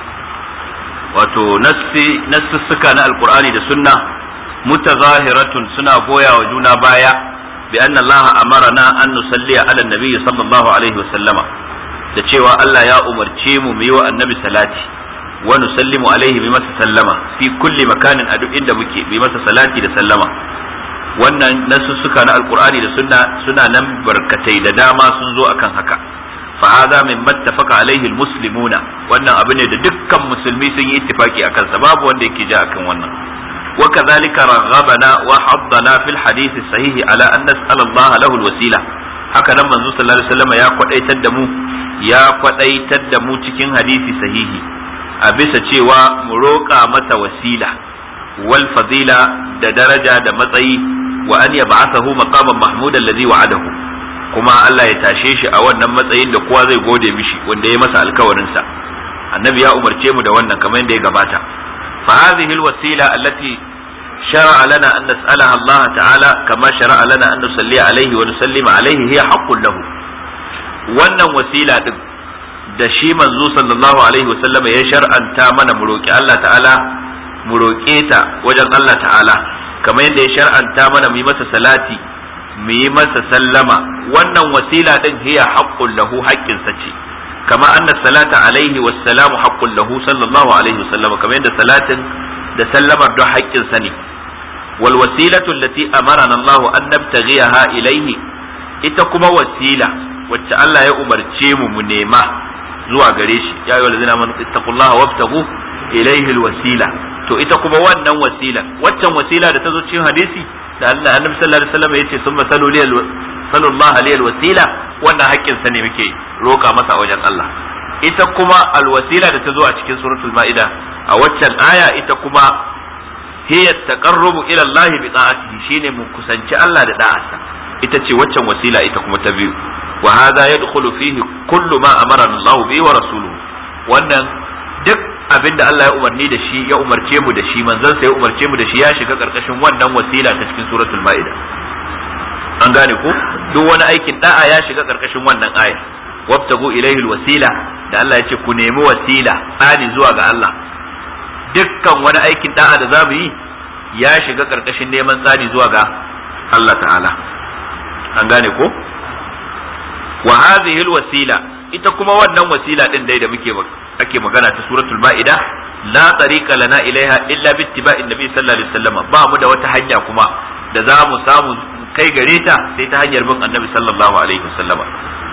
wato nassi nassuka na alqur'ani da sunna mutazahiratun suna goya wa juna baya bi anna Allah amarana an nusalli ala nabi sallallahu alaihi wasallama da cewa Allah ya umarce mu mu yi wa annabi salati wa nusallimu alaihi bi masa sallama fi kulli makanin a duk inda muke bi masa salati da sallama wannan nasussuka na alkur'ani da sunna suna nan barkatai da dama sun zo akan haka fa hadha min mattafaqa alaihi almuslimuna wannan abu ne da dukkan musulmi sun yi ittifaki akan sa babu wanda yake ja akan wannan wa kadhalika raghabana wa haddana fil hadith sahih ala an nas'ala Allah lahu alwasila haka nan manzo sallallahu alaihi wasallam ya kwadaitar da mu ya kwadaitar da mu cikin hadisi sahihi a bisa cewa mu roƙa masa wasila wal fadila da daraja da matsayi wa an yab'athahu maqaman mahmudan alladhi wa'adahu kuma Allah ya tashe shi a wannan matsayin da kowa zai gode mishi wanda ya masa alkawarin sa annabi ya umarce mu da wannan kamar yadda ya gabata fa hadhihi alwasila allati shar'a lana an nas'alaha Allah ta'ala kama shar'a lana an nusalli alayhi wa nusallima alayhi hiya haqqun lahu wannan wasila din da shi manzo sallallahu alaihi wasallam ya shar'anta mana mu roki Allah ta'ala mu roke ta wajen Allah ta'ala kamar yadda ya shar'anta mana mu yi masa salati mu yi masa sallama wannan wasila din hiya haqqun lahu haqqin sa ce kama anna salata alaihi wassalamu haqqun lahu sallallahu alaihi wasallam kamar yadda salatin da sallamar don haƙƙin sa ne wal wasilatu allati amarana Allah an nabtaghiha ilaihi ita kuma wasila wacce Allah ya umarce mu mu nema zuwa gare shi ya ayyuhal ladzina amanu ittaqullaha wabtaghu ilaihi alwasila to ita kuma wannan wasila waccan wasila da ta zo cikin hadisi da Allah annabi sallallahu alaihi wasallam yace summa salu liyal sallallahu alaihi wasila wannan haƙƙin sa ne muke roka masa a wajen Allah ita kuma alwasila da ta zo a cikin suratul maida a waccan aya ita kuma hiya taqarrubu ila Allah bi ta'atihi shine mu kusanci Allah da da'arsa ita ce waccan wasila ita kuma ta biyu wa hadha yadkhulu fihi kullu ma amara Allah bi wa rasuluhu wannan duk abinda Allah ya umarni da shi ya umarce mu da shi manzon sa ya umarce mu da shi ya shiga karkashin wannan wasila ta cikin suratul maida an gane ko duk wani aikin da'a ya shiga karkashin wannan aya wabtagu ilayhi alwasila da Allah ya ce ku nemi wasila tsani zuwa ga Allah dukkan wani aikin da'a da zamu yi ya shiga karkashin neman tsani zuwa ga Allah ta'ala an gane ko wa hadhihi alwasila ita kuma wannan wasila din dai da muke ake magana ta suratul ma'ida la tariqa lana ilaiha illa bi ittiba'in nabi sallallahu alaihi wasallam ba mu da wata hanya kuma da za mu samu kai gare ta sai ta hanyar bin annabi sallallahu alaihi wasallama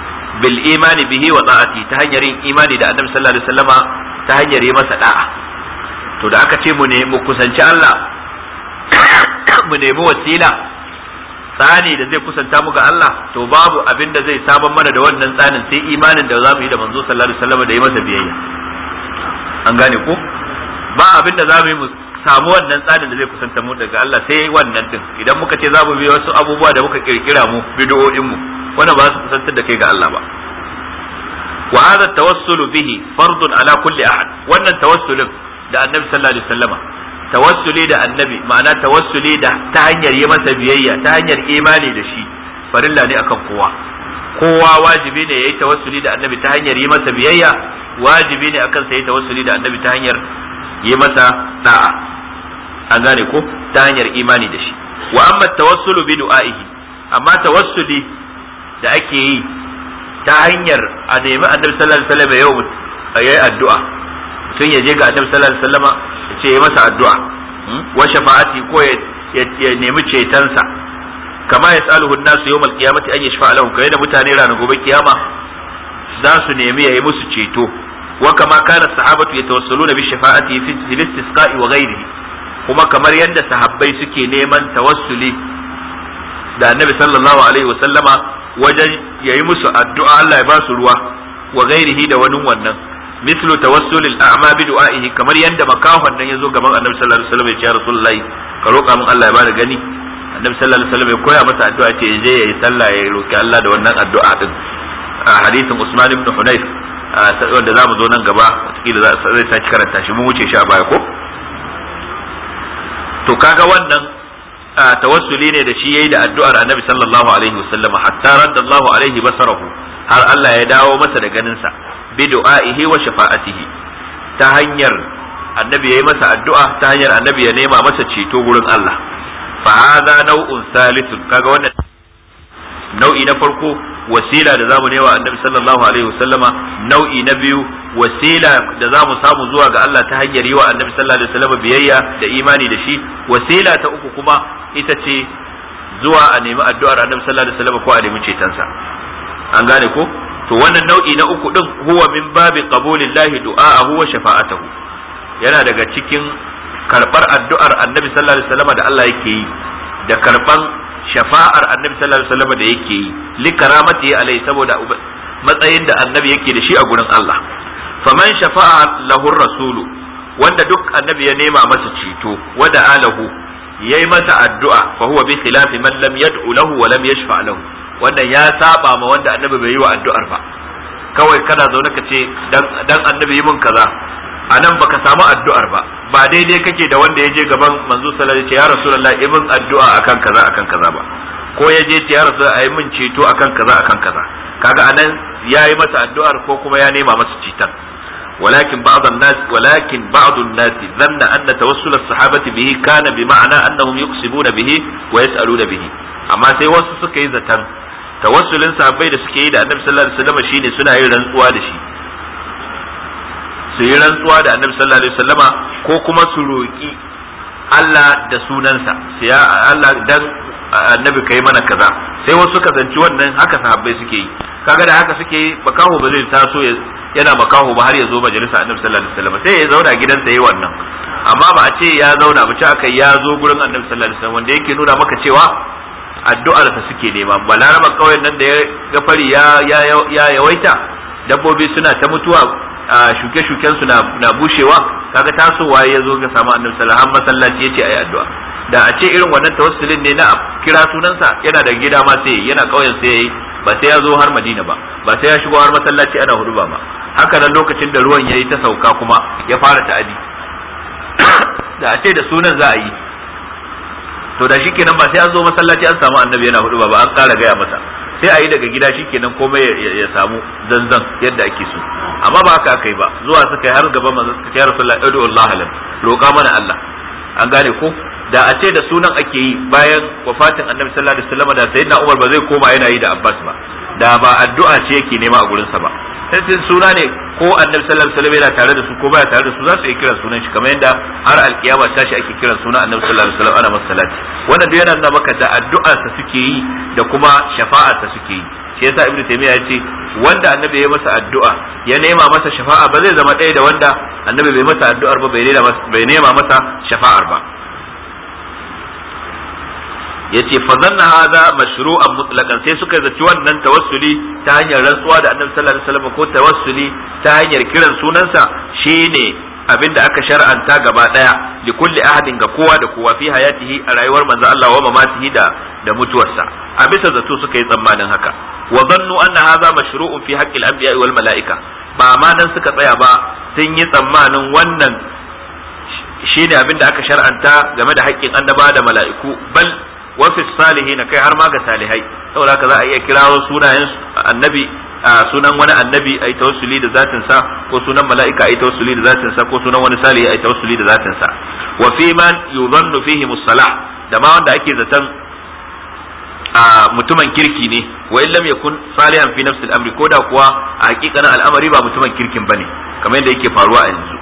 bil imani bihi wa ta'ati ta hanyar yin imani da annabi sallallahu alaihi wasallama ta hanyar yi masa da'a to da aka ce mu ne mu kusanci Allah mu nemi wasila tsani da zai kusanta mu ga Allah to babu abin da zai saban mana da wannan tsanin sai imanin da zamu yi da manzo sallallahu alaihi wasallam da yi masa biyayya an gane ko ba abin da zamu yi mu samu wannan tsanin da zai kusanta mu daga Allah sai wannan din idan muka ce zamu bi wasu abubuwa da muka kirkira mu bid'o'in mu wannan ba su kusantar da kai ga Allah ba wa hadha tawassulu bihi fardun ala kulli ahad wannan tawassulin da annabi sallallahu alaihi wasallama tawassuli da annabi ma'ana tawassuli da ta hanyar yi masa biyayya ta hanyar imani da shi farilla ne akan kowa kowa wajibi ne yayi tawassuli da annabi ta hanyar yi masa biyayya wajibi ne akan sa yi tawassuli da annabi ta hanyar yi masa da'a an gane ko ta hanyar imani da shi wa amma tawassulu bi du'aihi amma tawassuli da ake yi ta hanyar a nemi annabi sallallahu alaihi wasallam yau yayi addu'a tun ya je ga annabi sallallahu alaihi wasallama ya ce ya masa addu'a wa shafa'ati ko ya nemi cetonsa kama ya tsaluhu nasu yawmal qiyamati an yashfa lahum kai da mutane ranar gobe kiyama za su nemi yayi musu ceto wa kama kana sahabatu yatawassaluna bi shafa'ati fi istisqa'i wa ghairihi kuma kamar yadda sahabbai suke neman tawassuli da annabi sallallahu alaihi wasallama wajen yayi musu addu'a Allah ya ba su ruwa wa ghairihi da wani wannan مثل توسل الاعمى بدعائه kamar yanda makahon nan yazo gaban Annabi sallallahu alaihi wasallam ya ce Rasulullahi ka roƙa min Allah ya bada gani Annabi sallallahu alaihi wasallam ya koya masa addu'a ce je yayi sallah ya roki Allah da wannan addu'a din a hadisin Usman ibn Hunayf wanda za mu zo nan gaba wataƙila zai sake karanta shi mun wuce shi a baya ko to kaga wannan tawassuli ne da shi yayi da addu'ar Annabi sallallahu alaihi wasallam hatta raddallahu alaihi basarahu har Allah ya dawo masa da ganinsa bi du'a'ihi wa shafa'atihi ta hanyar annabi yayi masa addu'a ta hanyar annabi ya nema masa ceto gurin Allah fa hadha naw'un salithun kaga wannan nau'i na farko wasila da zamu nema annabi sallallahu alaihi wasallama nau'i na biyu wasila da zamu samu zuwa ga Allah ta hanyar yi wa annabi sallallahu alaihi wasallama biyayya da imani da shi wasila ta uku kuma ita ce zuwa a nemi addu'ar annabi sallallahu alaihi wasallama ko a nemi cetonsa an gane ko to wannan nau'i na uku din huwa min babi qabulillahi du'a'ahu wa shafa'atahu yana daga cikin karbar addu'ar annabi sallallahu alaihi wasallam da Allah yake yi da karban shafa'ar annabi sallallahu alaihi wasallam da yake yi li karamati alai saboda matsayin da annabi yake da shi a gurin Allah faman shafa'a lahu rasulu wanda duk annabi ya nema masa ceto wada alahu yayi masa addu'a fa huwa bi khilafi man lam yad'u lahu wa lam yashfa' lahu wannan ya saba ma wanda annabi bai yi wa addu'ar ba kawai kana zaune ka ce dan annabi yi mun kaza a nan baka samu addu'ar ba ba daidai kake da wanda ya je gaban manzo sallallahu alaihi wasallam ya rasulullahi yi mun addu'a akan kaza akan kaza ba ko ya je ya rasu a yi min ceto akan kaza akan kaza kaga anan ya yi masa addu'ar ko kuma ya nema masa ceton ولكن بعض الناس ولكن بعض الناس ظن أن توسل الصحابة به كان بمعنى أنهم يقسمون به ويسألون به أما سي wasu suka yi zaton tawassulin sahabbai da suke yi da annabi sallallahu alaihi wasallam shine suna yin rantsuwa da shi su yi rantsuwa da annabi sallallahu alaihi wasallama ko kuma su roki Allah da sunansa sai ya Allah dan annabi kai mana kaza sai wasu suka zanci wannan haka sahabbai suke yi kaga da haka suke yi makaho ba zai taso yana makaho ba har ya zo majalisa annabi sallallahu alaihi wasallam sai ya zauna gidansa yayi wannan amma ba a ce ya zauna ba ce aka ya zo gurin annabi sallallahu alaihi wasallam wanda yake nuna maka cewa addu'ar ta suke nema balaraba kauyen nan da ya ga fari ya ya yawaita dabbobi suna ta mutuwa shuke-shuken su na bushewa kaga tasowa ya zo ga samu annabi sallallahu alaihi wasallam masallaci yace ayi addu'a da a ce irin wannan tawassulin ne na kira sunansa yana da gida ma sai yana kauyen sai yayi ba sai ya zo har Madina ba ba sai ya shigo har masallaci ana hudu ba haka nan lokacin da ruwan yayi ta sauka kuma ya fara ta'adi da a ce da sunan za a yi to da shikenan ba sai an zo masallaci an samu annabi yana hudu ba ba an kara gaya masa sai a yi daga gida shikenan komai ya samu zanzan yadda ake so amma ba haka aka yi ba zuwa suka yi har gaba manzo suka ce ya rasulullahi adu Allah alam roƙa mana Allah an gane ko da a ce da sunan ake yi bayan wafatin annabi sallallahu alaihi wasallam da sayyidina Umar ba zai koma yana yi da Abbas ba da ba addu'a ce yake nema a gurinsa ba sai suna ne ko annabi sallallahu alaihi wasallam yana tare da su ko baya tare da su za su iya kiran sunan shi kamar yadda har alkiyama tashi ake kiran sunan annabi sallallahu alaihi wasallam ana masa salati wannan duk yana nuna maka da addu'ar sa suke yi da kuma shafa'ar sa suke yi shi yasa ibnu taymiya ya ce wanda annabi ya masa addu'a ya nema masa shafa'a ba zai zama ɗaya da wanda annabi bai masa addu'ar ba bai nema masa shafa'ar ba yace fa zanna hadha mashru'an mutlaqan sai suka zaci wannan tawassuli ta hanyar rantsuwa da Annabi sallallahu alaihi wasallam ko tawassuli ta hanyar kiran sunansa shine abinda aka shar'anta gaba daya li kulli ahadin ga kowa da kowa fi hayatihi a rayuwar manzo Allah wa mamatihi da da mutuwarsa a bisa zato suka yi tsammanin haka wa zannu anna hadha mashru'un fi haqqi al-anbiya wal mala'ika ba ma nan suka tsaya ba sun yi tsammanin wannan shine abinda aka shar'anta game da haƙƙin annaba da mala'iku bal wafi salihin kai har ma ga salihai saboda haka za a iya kirawo sunayen annabi sunan wani annabi a yi tawassuli da zatin sa ko sunan mala'ika a yi tawassuli da zatin sa ko sunan wani salihi a yi tawassuli da zatin sa wa fi man yudhannu fihi musalah da ma wanda ake zaton mutumin kirki ne wa in lam yakun salihan fi nafsi al-amri ko da kuwa a hakikanin al'amari ba mutumin kirkin bane kamar yadda yake faruwa a yanzu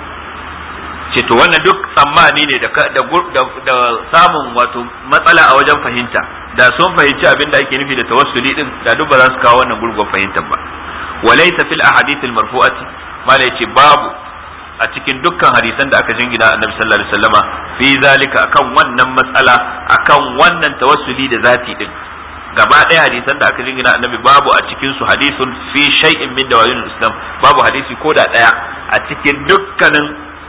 ce to wannan duk tsammani ne da samun wato matsala a wajen fahimta da sun fahimci abin da ake nufi da tawassuli din da duk ba za su kawo wannan gurgun fahimtar ba walaysa fil ahadith al marfu'ati mala yace babu a cikin dukkan hadisan da aka jingina annabi sallallahu alaihi wasallama fi zalika akan wannan matsala akan wannan tawassuli da zati din gaba ɗaya hadisan da aka jingina annabi babu a cikin su hadisun fi shay'in min dawa'il islam babu hadisi ko da ɗaya a cikin dukkanin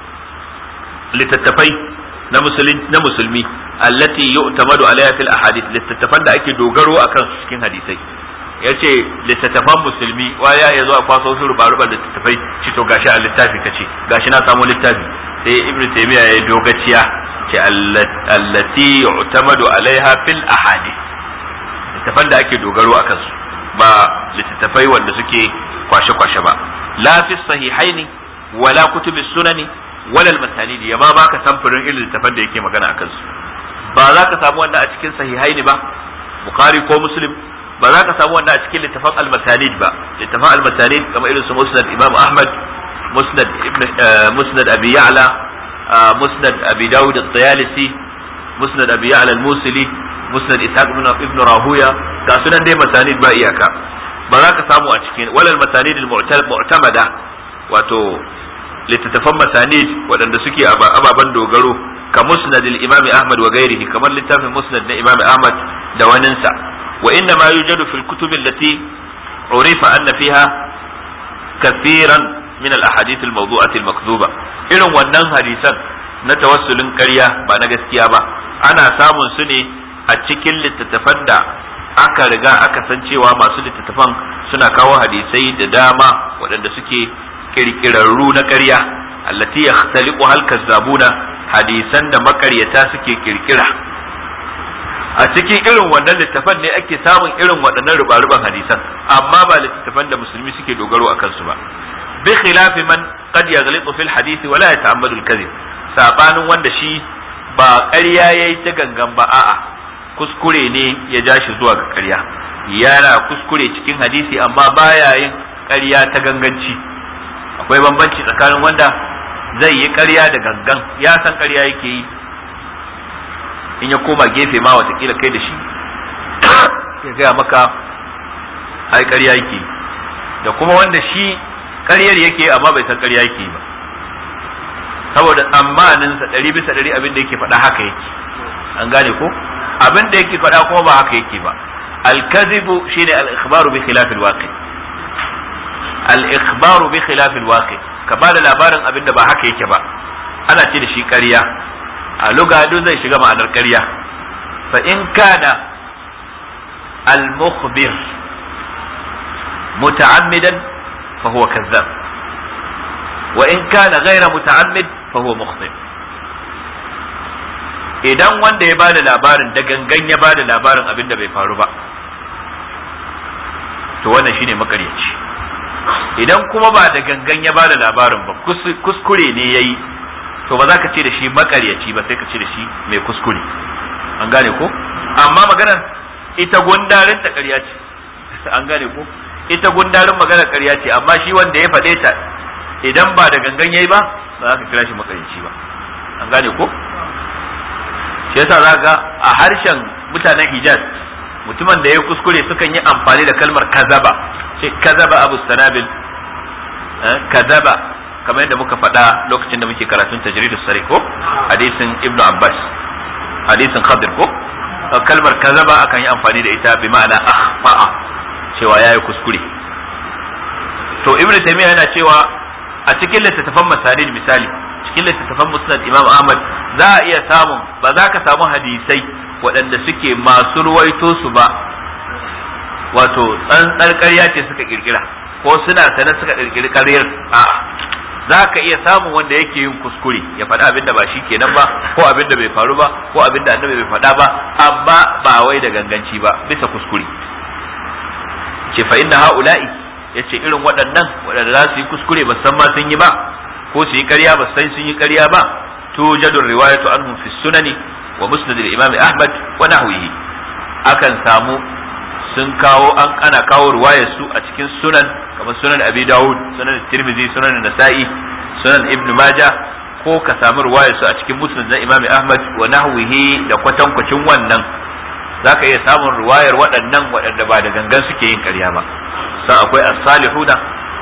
littattafai na musulmi na musulmi allati yu'tamadu alaiha fil ahadith littattafan da ake dogaro akan su cikin hadisai yace littattafan musulmi wa ya yazo a kwaso su ruba ruba littattafai ci to gashi a littafi kace gashi na samu littafi sai ibnu taymiya ya dogaciya ce allati yu'tamadu alaiha fil ahadith littattafan da ake dogaro akan su ba littattafai wanda suke kwashe kwashe ba la fi sahihaini wala kutubi sunani walal masalidi ya ma baka samfurin irin littafan da yake magana akan su ba za ka samu wanda a cikin sahihaini ba bukhari ko muslim ba za ka samu wanda a cikin littafan al-masalid ba littafan al-masalid kamar irin su musnad imam ahmad musnad ibn musnad abi ya'la musnad abi daud at-tayalisi musnad abi ya'la al-musili musnad ishaq ibn rahuya ga sunan dai masalid ba iyaka ba za ka samu a cikin walal masalid al-mu'tamada wato littattafan masanid waɗanda suke ababen dogaro ka musnad imam ahmad wa gairihi kamar littafin musnad na imam ahmad da waninsa wa inna ma yujadu fil kutub allati urifa anna fiha kathiran min al ahadith al mawdu'at al makdhuba irin wannan hadisan na tawassulin ƙarya ba na gaskiya ba ana samun su ne a cikin littattafan da aka riga aka san cewa masu littattafan suna kawo hadisai da dama waɗanda suke kirkirarru na ƙarya allati yakhtaliqu hal kazzabuna hadisan da makaryata suke kirkira a cikin irin wannan littafan ne ake samun irin waɗannan rubaruban hadisan amma ba littafan da musulmi suke dogaro a kansu ba bi khilafi man qad yaghlitu fil hadisi wala yata'ammadu al kadhib sabanin wanda shi ba ƙarya yayi ta gangan ba a'a kuskure ne ya ja shi zuwa ga ƙarya yana kuskure cikin hadisi amma baya yin ƙarya ta ganganci akwai bambanci tsakanin wanda zai yi ƙarya da gangan ya san ƙarya yake yi in ya koma gefe ma watakila kai da shi ya gaya maka ai ƙarya yake da kuma wanda shi ƙaryar yake amma bai san ƙarya yake ba saboda tsammaninsa ɗari bisa ɗari abin da yake faɗa haka yake an gane ko abin da yake faɗa kuma ba haka yake ba al-kadhibu shine al-ikhbaru bi khilaf al-waqi' al-ikhbaru bi khilaf al-waqi ka ba da labarin abin da ba haka yake ba ana ce da shi ƙarya a lugado zai shiga ma'anar ƙarya fa in kana al-mukhbir muta'ammidan fa huwa kazzab wa in kana ghayra muta'ammid fa huwa mukhbir idan wanda ya bada labarin da gangan ya bada labarin abin da bai faru ba to wannan shine makaryaci idan kuma ba da gangan ya bada labarin ba kuskure ne ya yi to ba za ka ce da shi makaryaci ba sai ka ce da shi mai kuskure an gane ko amma maganar ita gundarin ta ƙarya ce an gane ko ita gundarin magana ƙarya ce amma shi wanda ya faɗe ta idan ba da gangan yayi ba ba za ka kira shi makarici ba an gane ko shi yasa za ga a harshen mutanen Hijaz mutumin da ya kuskure sukan yi amfani da kalmar kazaba ce kazaba abu sanabil kazaba kamar yadda muka faɗa lokacin da muke karatun tajridus sari ko hadisin ibnu abbas hadisin khadir ko kalmar kazaba akan yi amfani da ita bi ma'ana akhfa'a cewa yayi kuskure to ibnu taymiya yana cewa a cikin littattafan masalil misali cikin littattafan musnad imam ahmad za a iya samun ba za ka samu hadisai waɗanda suke masu ruwaito su ba wato tsantsar ƙarya ce suka kirkira ko suna sanar suka kirkiri ƙaryar a'a za ka iya samun wanda yake yin kuskure ya faɗa abin da ba shi kenan ba ko abin da bai faru ba ko abin da annabi bai faɗa ba amma ba wai da ganganci ba bisa kuskure ce fa inna haula'i yace irin waɗannan waɗanda za su yi kuskure ba san ma sun yi ba ko su yi ƙarya ba san sun yi ƙarya ba tujadu riwayatu anhum fi sunani wa musnad al-imam ahmad wa nahwihi akan samu sun kawo an ana kawo riwayar su a cikin sunan kamar sunan abi dawud sunan tirmidhi sunan nasa'i sunan ibn majah ko ka samu riwayar su a cikin musnad na imam ahmad wa nahwihi da kwatankwacin wannan zaka iya samun riwayar waɗannan waɗanda ba da gangan suke yin ƙarya ba sai akwai as-salihuna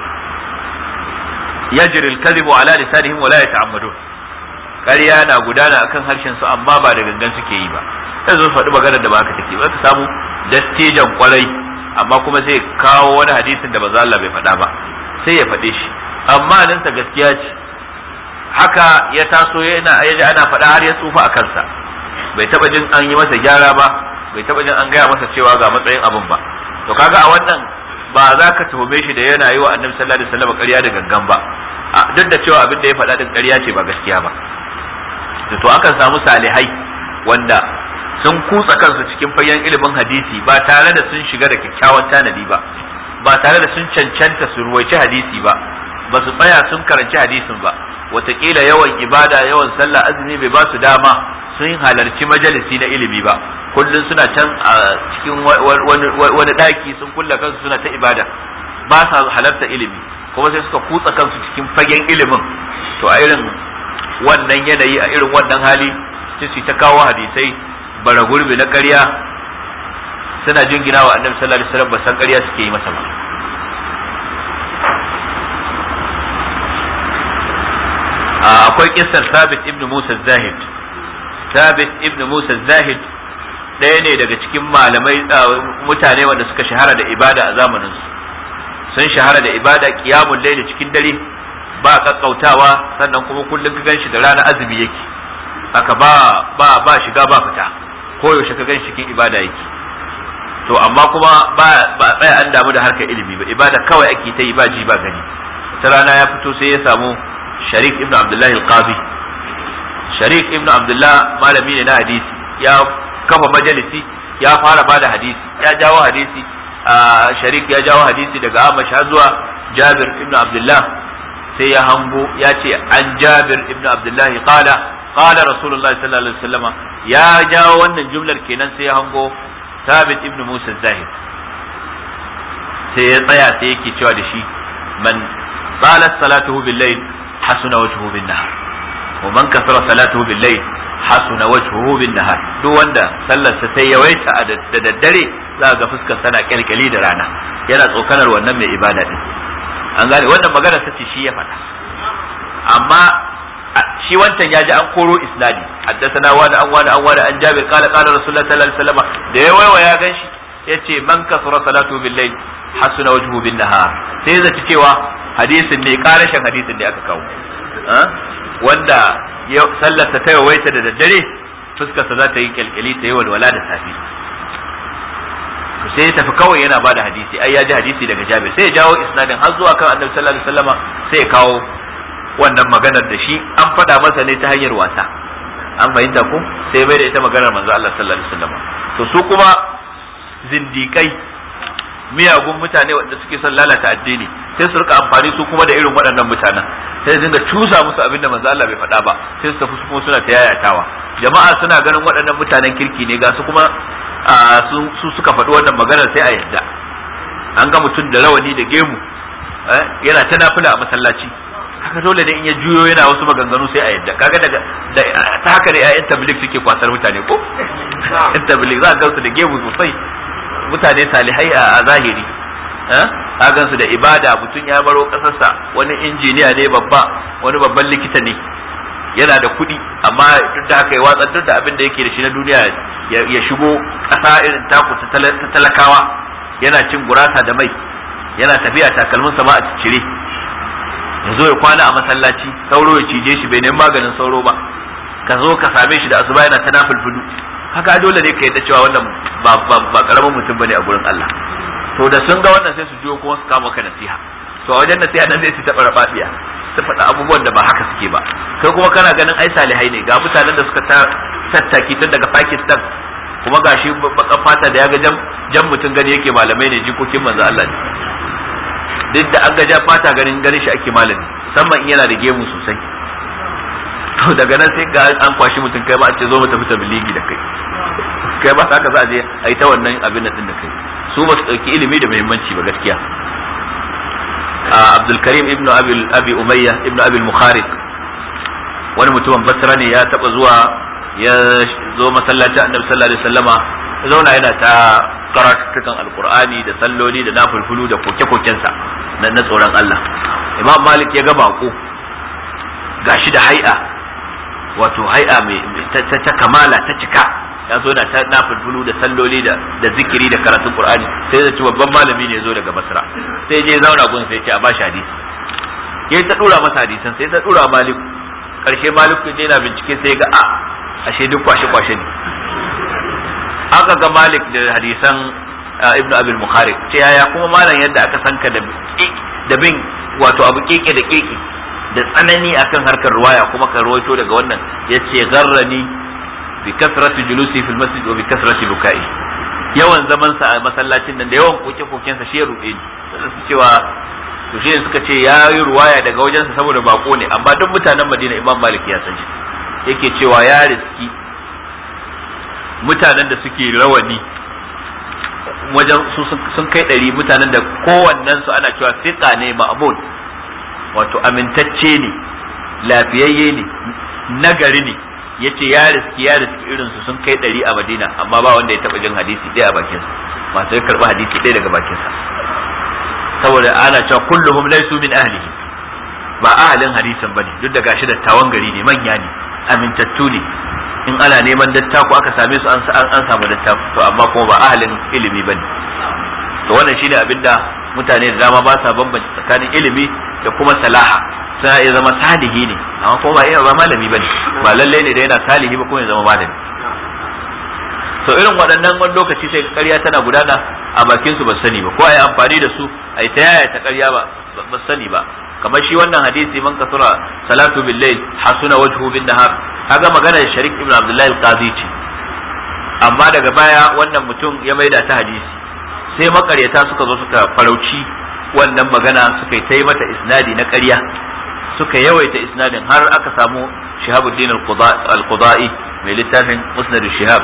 yajri al-kadhibu ala lisanihim wa la yata'ammadun ƙarya na gudana akan harshen su amma ba da gangan suke yi ba sai zo faɗi maganar da ba haka take ba ka samu dattijan kwarai amma kuma sai kawo wani hadisin da manzo Allah bai faɗa ba sai ya faɗe shi amma nan ta gaskiya ce haka ya taso yana yaji ana faɗa har ya tsufa a kansa bai taba jin an yi masa gyara ba bai taba jin an gaya masa cewa ga matsayin abin ba to kaga a wannan ba za ka tuhume shi da yana yi wa annabi sallallahu alaihi wasallam ƙarya da gangan ba duk da cewa abin da ya faɗa din ƙarya ce ba gaskiya ba to akan samu salihai wanda sun kutsa kansu cikin fagen ilimin hadisi ba tare da sun shiga da kyakkyawan tanadi ba ba tare da sun cancanta su ruwaici hadisi ba ba su tsaya sun karanci hadisin ba wataƙila yawan ibada yawan sallah azumi bai ba su dama sun halarci majalisi na ilimi ba kullum suna can a cikin wani ɗaki sun kulla kansu suna ta ibada ba sa halarta ilimi kuma sai suka kutsa kansu cikin fagen ilimin to a irin wannan yanayi a irin wannan hali sai su ta kawo hadisai bara gurbi na ƙarya suna jingina wa annabi sallallahu alaihi wasallam ba san ƙarya suke yi masa ba akwai kissar Thabit ibn Musa Zahid Thabit ibn Musa Zahid ɗaya ne daga cikin malamai mutane wanda suka shahara da ibada a zamanin su sun shahara da ibada qiyamul layli cikin dare ba kakkautawa sannan kuma kullum ka ganshi da rana azumi yake aka ba ba ba shiga ba fita ko yaushe ka gan cikin ibada yake to amma kuma ba ba tsaya an damu da harkar ilimi ba ibada kawai ake ta yi ba ji ba gani ta rana ya fito sai ya samu sharik ibn abdullahi al-qadi sharik ibn abdullah malami ne na hadisi ya kafa majalisi ya fara ba da hadisi ya jawo hadisi sharik ya jawo hadisi daga amash har zuwa jabir ibn abdullah sai ya hango ya ce an jabir ibn abdullah qala qala rasulullah sallallahu alaihi wasallam ya jawo wannan jumlar kenan sai ya hango sabit ibn musa zahid sai ya tsaya sai yake cewa da shi man qalat salatuhu bil layl hasuna wajhuhu bin nahar wa man kasara salatuhu bil layl hasuna wajhuhu bin nahar duk wanda sallarsa sai yawaita da daddare za ga fuskar sana kyalkyali da rana yana tsokanar wannan mai ibada din an gane wannan magana ta ce shi ya faɗa amma shi wancan ya ji an koro isnadi haddathana wani an wani an wani an jabir qala qala rasulullah sallallahu alaihi wasallam da ya waiwa ya ganshi yace man kasura salatu bil layl hasuna wajhu bin nahar sai zaci cewa hadisin ne karashin hadisin da aka kawo wanda sallarsa ta yawaita da daddare fuskarsa za ta yi kyalkyali ta yi walwala da safi sai ya tafi kawai yana bada hadisi ai ya ji hadisi daga jabir sai ya jawo isnadin har zuwa kan annabi sallallahu alaihi wasallama sai ya kawo wannan maganar da shi an faɗa masa ne ta hanyar wasa an fahimta ko sai bai da ita maganar manzo Allah sallallahu alaihi wasallama to su kuma zindikai miyagun mutane wanda suke son lalata addini sai su rika amfani su kuma da irin waɗannan mutanen sai su dinga cusa musu abin da manzo Allah bai faɗa ba sai su tafi su kuma suna ta yayatawa jama'a suna ganin waɗannan mutanen kirki ne ga su kuma su suka faɗi wannan maganar sai a yadda an ga mutum da rawani da gemu yana ta nafila a masallaci haka dole ne in ya juyo yana wasu maganganu sai a yadda kaga daga ta haka da ƴaƴan tabligh suke kwasar mutane ko ƴan tabligh za a gansu da gemu sosai mutane salihai a zahiri a gansu da ibada mutum ya baro kasarsa wani injiniya ne babba wani babban likita ne yana da kuɗi amma duk da haka ya watsar duk da abin da yake da shi na duniya ya shigo ƙasa irin taku ta talakawa yana cin gurasa da mai yana tafiya takalmin sama a cire ya zo ya kwana a masallaci sauro ya cije shi bai nemi maganin sauro ba ka zo ka same shi da asuba yana ta nafulfulu haka dole ne ka yadda cewa wannan ba karamin mutum bane a gurin Allah to da sun ga wannan sai su jiyo kuma su kama ka nasiha to a wajen nasiha nan zai su taɓa rababiya su faɗa abubuwan da ba haka suke ba kai kuma kana ganin ai salihai ne ga mutanen da suka tattaki tun daga Pakistan kuma gashi bakan fata da ya ga jan mutum gani yake malamai ne jikokin manzo Allah ne duk da an ga jan fata ganin ganin shi ake malami musamman in yana da gemu sosai to daga nan sai ga an kwashi mutum kai ma a ce zo mu tafi tabligi da kai kai ba haka za a je a yi ta wannan abin da da kai su ba su ɗauki ilimi da muhimmanci ba gaskiya Abdul Karim ibnu Abi Umayya ibnu Abi Mukhariq wani mutumin Basra ne ya taba zuwa ya zo masallacin Annabi sallallahu alaihi wasallama ya zauna yana ta karatukan alqur'ani da salloli da nafulfulu da koke-kokensa na na tsoron Allah Imam Malik ya ga bako gashi da hai'a wato hai'a mai ta kamala ta cika ya zo na ta nafulfulu da salloli da da zikiri da karatun qur'ani sai ya ci babban malami ne zo daga basra sai je zauna gun sai ce a bashi hadisi yayi ta dura masa hadisan sai ta dura maliku karshe maliku je na bincike sai ga a ashe duk kwashe kwashe ne aka ga malik da hadisan ibnu abil bukhari ce yaya kuma malam yadda aka sanka da da bin wato abu keke da keke da tsanani akan harkar ruwaya kuma ka ruwaito daga wannan yace garrani bi kasrati julusi fil masjid wa bi kasrati bukai yawan zaman sa a masallacin nan da yawan koke koken sa shi ya rube ni su cewa to shi suka ce ya yi ruwaya daga wajen sa saboda bako ne amma duk mutanen Madina Imam Malik ya san shi yake cewa ya riski mutanen da suke rawani wajen su sun kai ɗari mutanen da kowannen su ana cewa fiqa ne ma'mun wato amintacce ne lafiyayye ne nagari ne yace ya riski ya riski irin su sun kai ɗari a Madina amma ba wanda ya taba jin hadisi ɗaya a bakin sa masu ya karɓi hadisi ɗaya daga bakin sa saboda ana cewa kulluhum laysu min ahlihi ba ahalin hadisin bane duk da gashi dattawan gari ne manya ne amintattu ne in ana neman dattako aka same su an an samu dattako to amma kuma ba ahalin ilimi bane to wannan shine abinda mutane da dama ba sa bambance tsakanin ilimi da kuma salaha sai ya zama salihi ne amma kuma ba iya ba malami bane ba lalle ne da yana salihi ba kuma ya zama malami to irin waɗannan wani lokaci sai ƙarya tana gudana a bakin su ba sani ba ko ai amfani da su ai ta yaya ta ƙarya ba ba sani ba kamar shi wannan hadisi man kasura salatu bil layl hasuna wajhu bin nahar kaga magana da sharik ibn abdullahi al-qazi ce amma daga baya wannan mutum ya maida ta hadisi sai makaryata suka zo suka farauci wannan magana suka yi ta yi mata isnadi na ƙarya suka yawaita isnadin har aka samu shihabuddin al-qudai mai littafin musnad shihab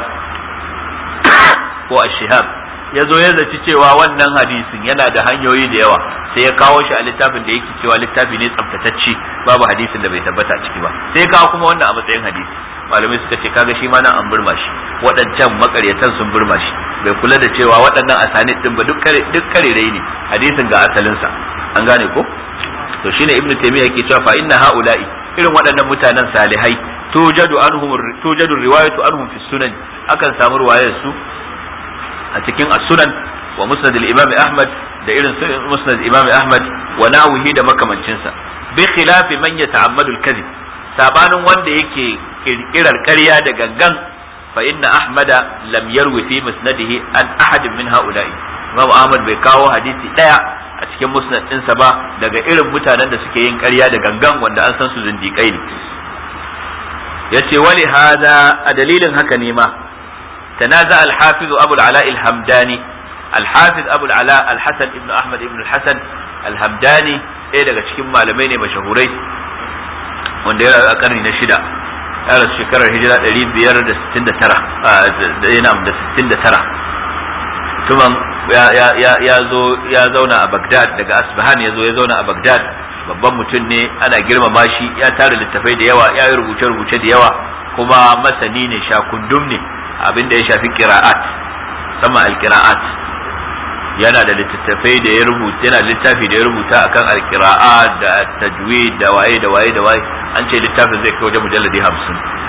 ko ash-shihab ya zo ya zaci cewa wannan hadisin yana da hanyoyi da yawa sai ya kawo shi a littafin da yake cewa littafi ne tsaftatacce babu hadisin da bai tabbata ciki ba sai ya kawo kuma wannan a matsayin hadisi malamai suka ce kaga shi ma nan an burma shi waɗancan makaryatan sun burma shi bai kula da cewa waɗannan asanid din ba duk karerai ne hadisin ga asalinsa an gane ko to shine ibnu taymiya yake cewa fa inna haula'i irin waɗannan mutanen salihai tujadu anhum tujadu riwayatu anhum fi sunan akan samu riwayar su a cikin as-sunan wa musnad al-imam ahmad da irin musnad imam ahmad wa nawihi da makamancinsa bi khilafi man yata'ammadu al-kadhib sabanin wanda yake kirkirar ƙarya da gangan fa inna ahmada lam yarwi fi musnadihi an ahadin min haula'i imam ahmad bai kawo hadisi daya a cikin musnad ɗinsa ba daga irin mutanen da suke yin ƙarya da gangan wanda an san su zindiƙai ne yace wali hada a dalilin haka ne ma تنازع الحافظ أبو العلاء الهمداني الحافظ أبو العلاء الحسن ابن أحمد ابن الحسن الهمداني إيه daga cikin malamai ne mashahurai wanda ya a karni na shida ya rasu shekarar hijira 569 da 69 tuman ya zo ya zauna a Baghdad daga Asbahan ya zo ya zauna a Baghdad babban mutum ne ana girmama shi ya tara littafai da yawa ya yi rubuce-rubuce da yawa kuma masani ne shakundum ne abin da ya shafi qira'at sama al-qira'at yana da littattafai da ya rubuta yana littafi da ya rubuta akan al-qira'a da tajwid da waye da waye da waye an ce littafin zai kai wajen mujalladi 50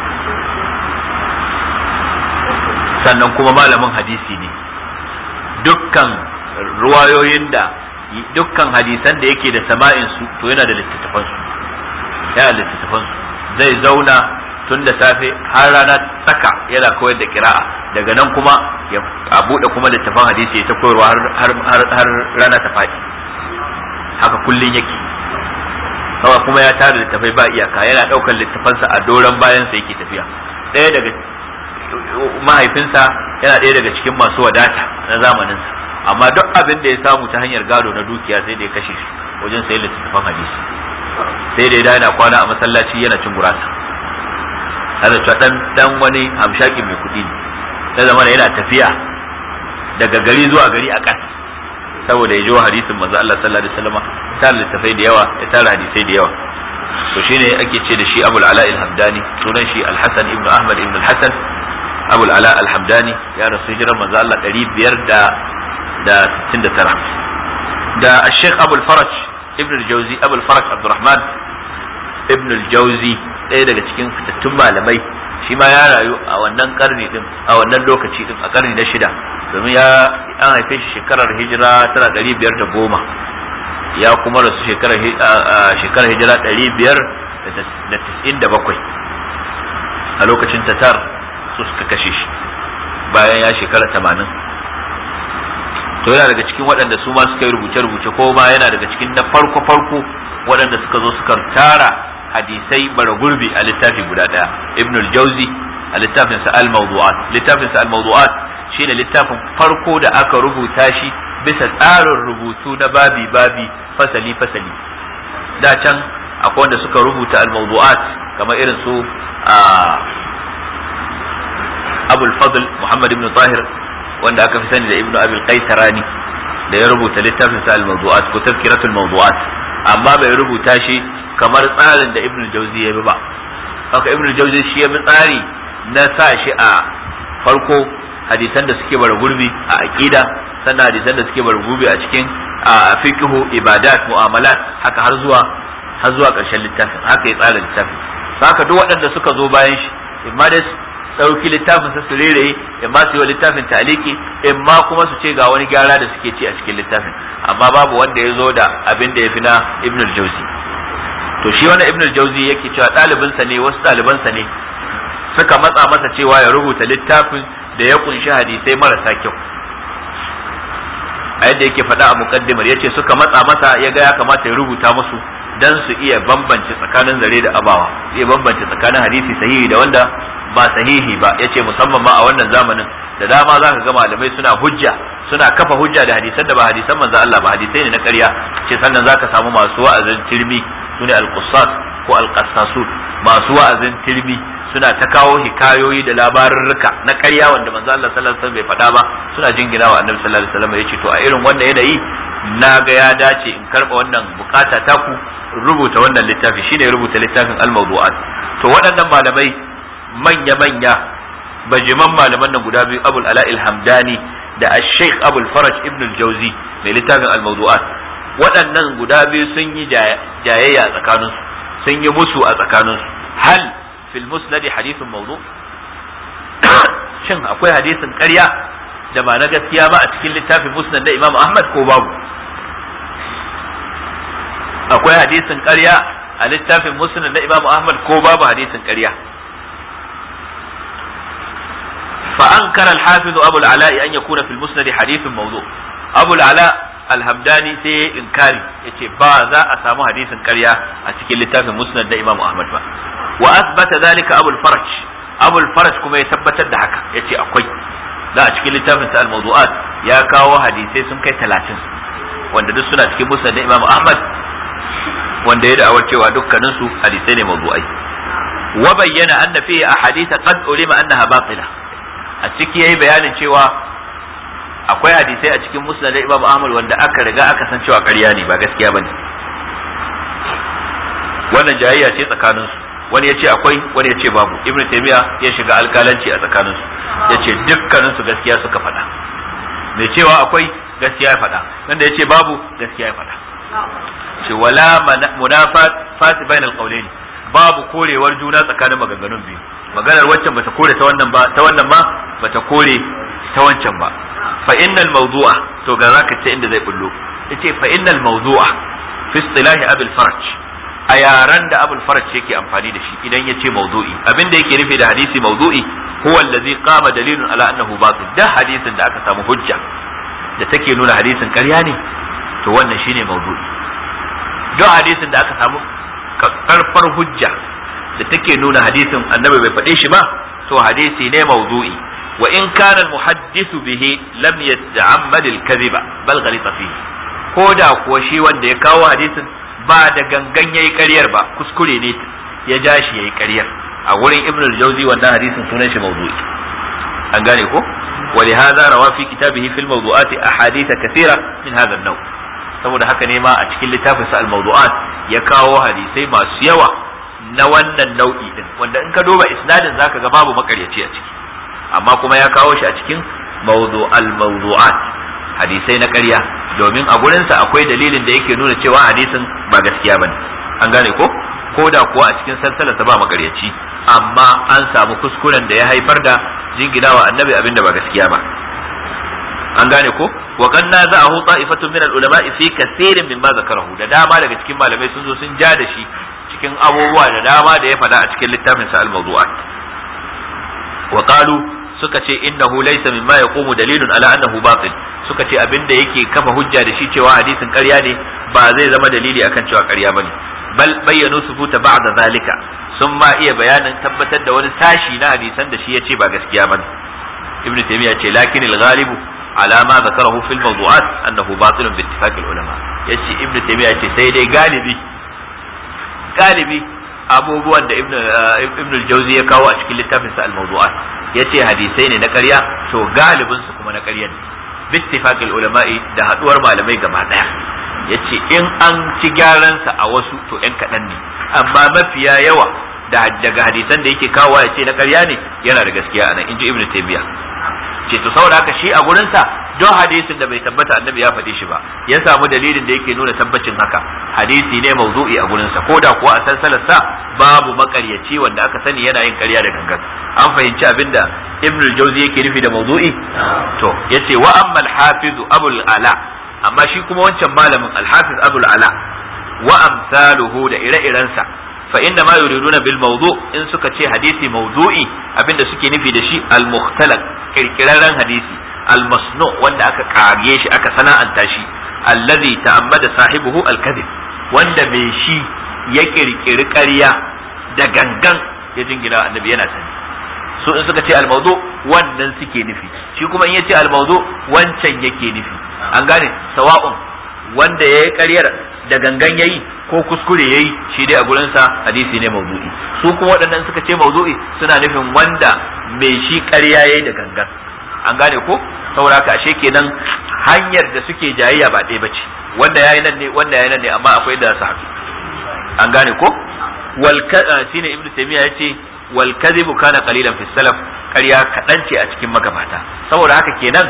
sannan kuma malamin hadisi ne dukkan ruwayoyin da dukkan hadisan da yake da sama'in su to yana da littattafan su yana da littattafan su zai zauna tun da safe har rana tsaka yana koyar da kira'a daga nan kuma ya a bude kuma littafan hadisi ya ta koyarwa har har rana ta faɗi haka kullun yake kawai kuma ya tara littafai ba iyaka yana ɗaukar littafansa a doron bayansa yake tafiya ɗaya daga mahaifinsa yana ɗaya daga cikin masu wadata na zamaninsa amma duk abin da ya samu ta hanyar gado na dukiya sai da ya kashe shi wajen sayan littattafan hadisi sai da ya yana kwana a masallaci yana cin gurasa har da dan dan wani hamshaki mai kuɗi ne sai zama yana tafiya daga gari zuwa gari a ƙasa saboda ya ji hadisin manzo Allah sallallahu alaihi wasallam ya tara littafai da yawa ya tara hadisai da yawa to shine ake ce da shi Abul Ala al-Hamdani sunan shi Al-Hasan ibn Ahmad ibn Al-Hasan Abul Ala al-Hamdani ya rasu hijirar manzo Allah 500 da da 69 da Sheikh Abul Faraj ibn al-Jawzi Abul Faraj Abdurrahman ibn al-Jawzi ɗaya daga cikin fitattun malamai shi ma ya rayu a wannan karni din a wannan lokaci din a karni na shida domin ya an haife shi shekarar hijira tana ɗari biyar da goma ya kuma rasu shekarar shekarar hijira ɗari biyar da tis'in da bakwai a lokacin tatar su suka kashe shi bayan ya shekara tamanin to yana daga cikin waɗanda su ma suka yi rubuce-rubuce ko ma yana daga cikin na farko-farko waɗanda suka zo suka tara hadisai bara gurbi a littafi guda ɗaya ibn al-jauzi a littafinsa al-mawdu'at littafinsa al-mawdu'at shine littafin farko da aka rubuta shi bisa tsarin rubutu na babi babi fasali fasali da can akwai wanda suka rubuta al-mawdu'at kamar irin su abul fadl muhammad ibn tahir wanda aka fi sani da ibnu abil qaitarani da ya rubuta littafin sa al-mawdu'at ko tazkiratul mawdu'at amma bai rubuta shi kamar tsarin da ibnu jauzi ya bi ba haka ibnu jauzi shi ya bi tsari na sa shi a farko hadisan da suke bara gurbi a aqida sannan hadisan da suke bara gurbi a cikin fiqhu ibadat mu'amalat haka har zuwa har zuwa ƙarshen littafin haka ya tsara littafin haka duk waɗanda suka zo bayan shi imma dai ɗauki littafin sa su rere imma su yi wa littafin taliki imma kuma su ce ga wani gyara da suke ci a cikin littafin amma babu wanda ya zo da abin da ya fi na ibn al-jawzi to shi wani ibn al-jawzi yake cewa ɗalibinsa ne wasu ɗalibansa ne suka matsa masa cewa ya rubuta littafin da ya kunshi hadisai marasa kyau a yadda yake faɗa a mukaddimar yace suka matsa masa ya ga ya kamata ya rubuta musu dan su iya bambance tsakanin zare da abawa iya bambance tsakanin hadisi sahihi da wanda ba sahihi ba yace musamman ma a wannan zamanin da dama zaka ga malamai suna hujja suna kafa hujja da hadisan da ba hadisan manzo Allah ba hadisai ne na ƙarya ce sannan zaka samu masu wa'azin tirmi sune al-qussas ko al-qassasun masu wa'azin tirmi suna ta kawo hikayoyi da labarurruka na ƙarya wanda manzo Allah sallallahu alaihi wasallam bai faɗa ba suna jingina wa annabi sallallahu alaihi wasallam yace to a irin wannan yanayi na ga ya dace in karba wannan bukata ta ku rubuta wannan littafi shine rubuta littafin al-mawdu'at to waɗannan malamai manya manya bajiman malaman nan guda biyu Abul Ala al-Hamdani da Sheikh Abul Faraj ibn al-Jawzi mai littafin al-mawdu'at waɗannan guda biyu sun yi jayayya a tsakaninsu sun yi musu a tsakaninsu hal fil musnad hadithun mawdu shin akwai hadisin ƙarya da ba na gaskiya ba a cikin littafin musnad na Imam Ahmad ko babu akwai hadisin ƙarya a littafin musnad na Imam Ahmad ko babu hadisin ƙarya فأنكر الحافظ أبو العلاء أن يكون في المسند حديث موضوع أبو العلاء الهمداني سي إنكاري يتي با ذا أسامو حديث كريا أتكي لتاف مسند إمام أحمد با وأثبت ذلك أبو الفرج أبو الفرج كما يثبت الدحكة يتي أقوي لا أتكي لتاف سأل موضوعات يا كاو حديثي سن كي تلاتين wanda duk suna cikin musnad Imam Ahmad wanda ya da'awar cewa dukkaninsu hadisai ne mawdu'ai wa bayyana anna fihi ahadith qad ulima annaha batila a ciki yayi bayanin cewa akwai hadisai a cikin musnad Imam Ahmad wanda aka riga aka san cewa ƙarya ne ba gaskiya bane wannan jayayya ce tsakanin su wani ya ce akwai wani ya ce babu ibn taymiya ya shiga alkalanci a tsakanin su ya ce dukkanin su gaskiya suka faɗa mai cewa akwai gaskiya ya faɗa wanda ya ce babu gaskiya ya faɗa ce wala munafat fasi bainal qawlaini babu korewar juna tsakanin maganganun biyu maganar waccan bata kore ta wannan ba ta wannan ma bata kore ta wancan ba fa innal mawdu'a to ga zaka ce inda zai bullo yace fa innal mawdu'a fi istilahi abul faraj a yaran da abul faraj yake amfani da shi idan yace mawdu'i abinda yake nufi da hadisi mawdu'i huwa allazi qama dalilun ala annahu batil da hadisin da aka samu hujja da take nuna hadisin ƙarya ne to wannan shine mawdu'i duk hadisin da aka samu karfar hujja da take nuna hadisin annabi bai faɗe shi ba to hadisi ne mawdu'i wa in kana al-muhaddisu bihi lam yata'ammad al-kadhiba bal ghalita fihi ko da kuwa shi wanda ya kawo hadisin ba da gangan yayi ƙaryar ba kuskure ne ya ja shi yayi ƙaryar a wurin ibn al-jawzi wannan hadisin sunan shi mawdu'i an gane ko ولهذا روى في كتابه في الموضوعات أحاديث كثيرة من هذا النوع saboda haka ne ma a cikin littafin sa al-mawdu'at ya kawo hadisai masu yawa na wannan nau'i din wanda in ka duba isnadin zaka ga babu makaryaci a ciki amma kuma ya kawo shi a cikin mawdu al-mawdu'at hadisai na ƙarya domin a gurin sa akwai dalilin da yake nuna cewa hadisin ba gaskiya bane an gane ko ko da kuwa a cikin salsalarsa ba makaryaci amma an samu kuskuren da ya haifar da jinginawa annabi abinda ba gaskiya ba an gane ko wa kan naza'ahu ta'ifatun min al-ulama fi kaseerin mimma zakarahu da dama daga cikin malamai sun zo sun ja da shi cikin abubuwa da dama da ya faɗa a cikin littafin sa al-mawdu'at wa qalu suka ce innahu laysa mimma yaqumu dalilun ala annahu batil suka ce abinda yake kafa hujja da shi cewa hadisin ƙarya ne ba zai zama dalili akan cewa ƙarya bane bal bayyanu subuta ba'da zalika sun ma iya bayanin tabbatar da wani sashi na hadisan da shi ya ce ba gaskiya bane ibnu taymiya ce lakin al-ghalibu على ما ذكره في الموضوعات أنه باطل باتفاق العلماء يشي ابن تيمية يشي سيدي غالبي غالبي abubuwan da ibn al-jawzi ya kawo a cikin littafin sa al-mawdu'at yace hadisai ne na ƙarya to galibin su kuma na ƙarya ne bittifaqil ulama'i da haduwar malamai gaba daya yace in an ci gyaran sa a wasu to ɗan kaɗan ne amma mafiya yawa da daga hadisan da yake kawo yace na ƙarya ne yana da gaskiya anan inji ibn taymiya ce to saboda haka shi a gurinsa don hadisin da bai tabbata annabi ya faɗi shi ba ya samu dalilin da yake nuna tabbacin haka hadisi ne mawdu'i a gurinsa ko da kuwa a salsalar sa babu makaryaci wanda aka sani yana yin ƙarya da gangan an fahimci abinda ibn al-jawzi yake nufi da mawdu'i to yace wa amma al-hafiz abul ala amma shi kuma wancan malamin al-hafiz abul ala wa amsaluhu da ire-irensa fa inna ma yuriduna bil mawdu in suka ce hadisi mawdu'i abinda suke nufi da shi al mukhtalaq kirkirarren hadisi al masnu wanda aka kage shi aka sana'anta shi alladhi ta'ammada sahibuhu al kadhib wanda mai shi ya kirkiri ƙarya da gangan ya jingina annabi yana sani su in suka ce al mawdu wannan suke nufi shi kuma in ya ce al mawdu wancan yake nufi an gane sawa'un wanda ya yi ƙaryar da gangan yayi ko kuskure yayi shi dai a gurinsa hadisi ne mawdu'i su kuma waɗannan suka ce mawdu'i suna nufin wanda mai shi ƙarya yayi da gangan an gane ko saboda haka ashe kenan hanyar da suke jayayya ba ɗaya bace wanda yayi nan ne wanda yayi nan ne amma akwai da su haɗu an gane ko wal shine ibnu taymiya yace wal kadhibu kana qalilan fi salaf ƙarya kaɗan ce a cikin magabata saboda haka kenan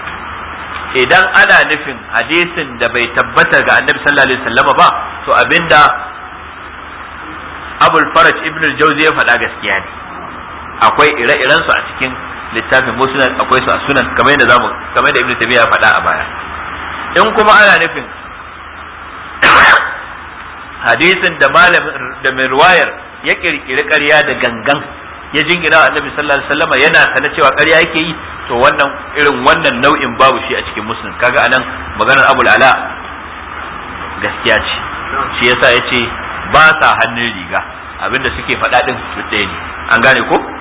idan ana nufin hadisin da bai tabbata ga annabi sallallahu alaihi wasallam ba to abinda abul faraj ibn al-jawzi ya faɗa gaskiya ne akwai ire-iren su a cikin littafin musnad akwai su a sunan kamar yadda zamu kamar yadda ibn tabiya ya faɗa a baya in kuma ana nufin hadisin da malamin da mai ruwayar ya kirkiri ƙarya da gangan ya jingina annabi sallallahu alaihi wasallam yana sana cewa ƙarya yake yi to wannan irin wannan nau'in babu shi a cikin muslim kaga anan maganar abul ala gaskiya ce shi yasa yace ba sa hannun riga abinda suke faɗa din ɗaya ne an gane ko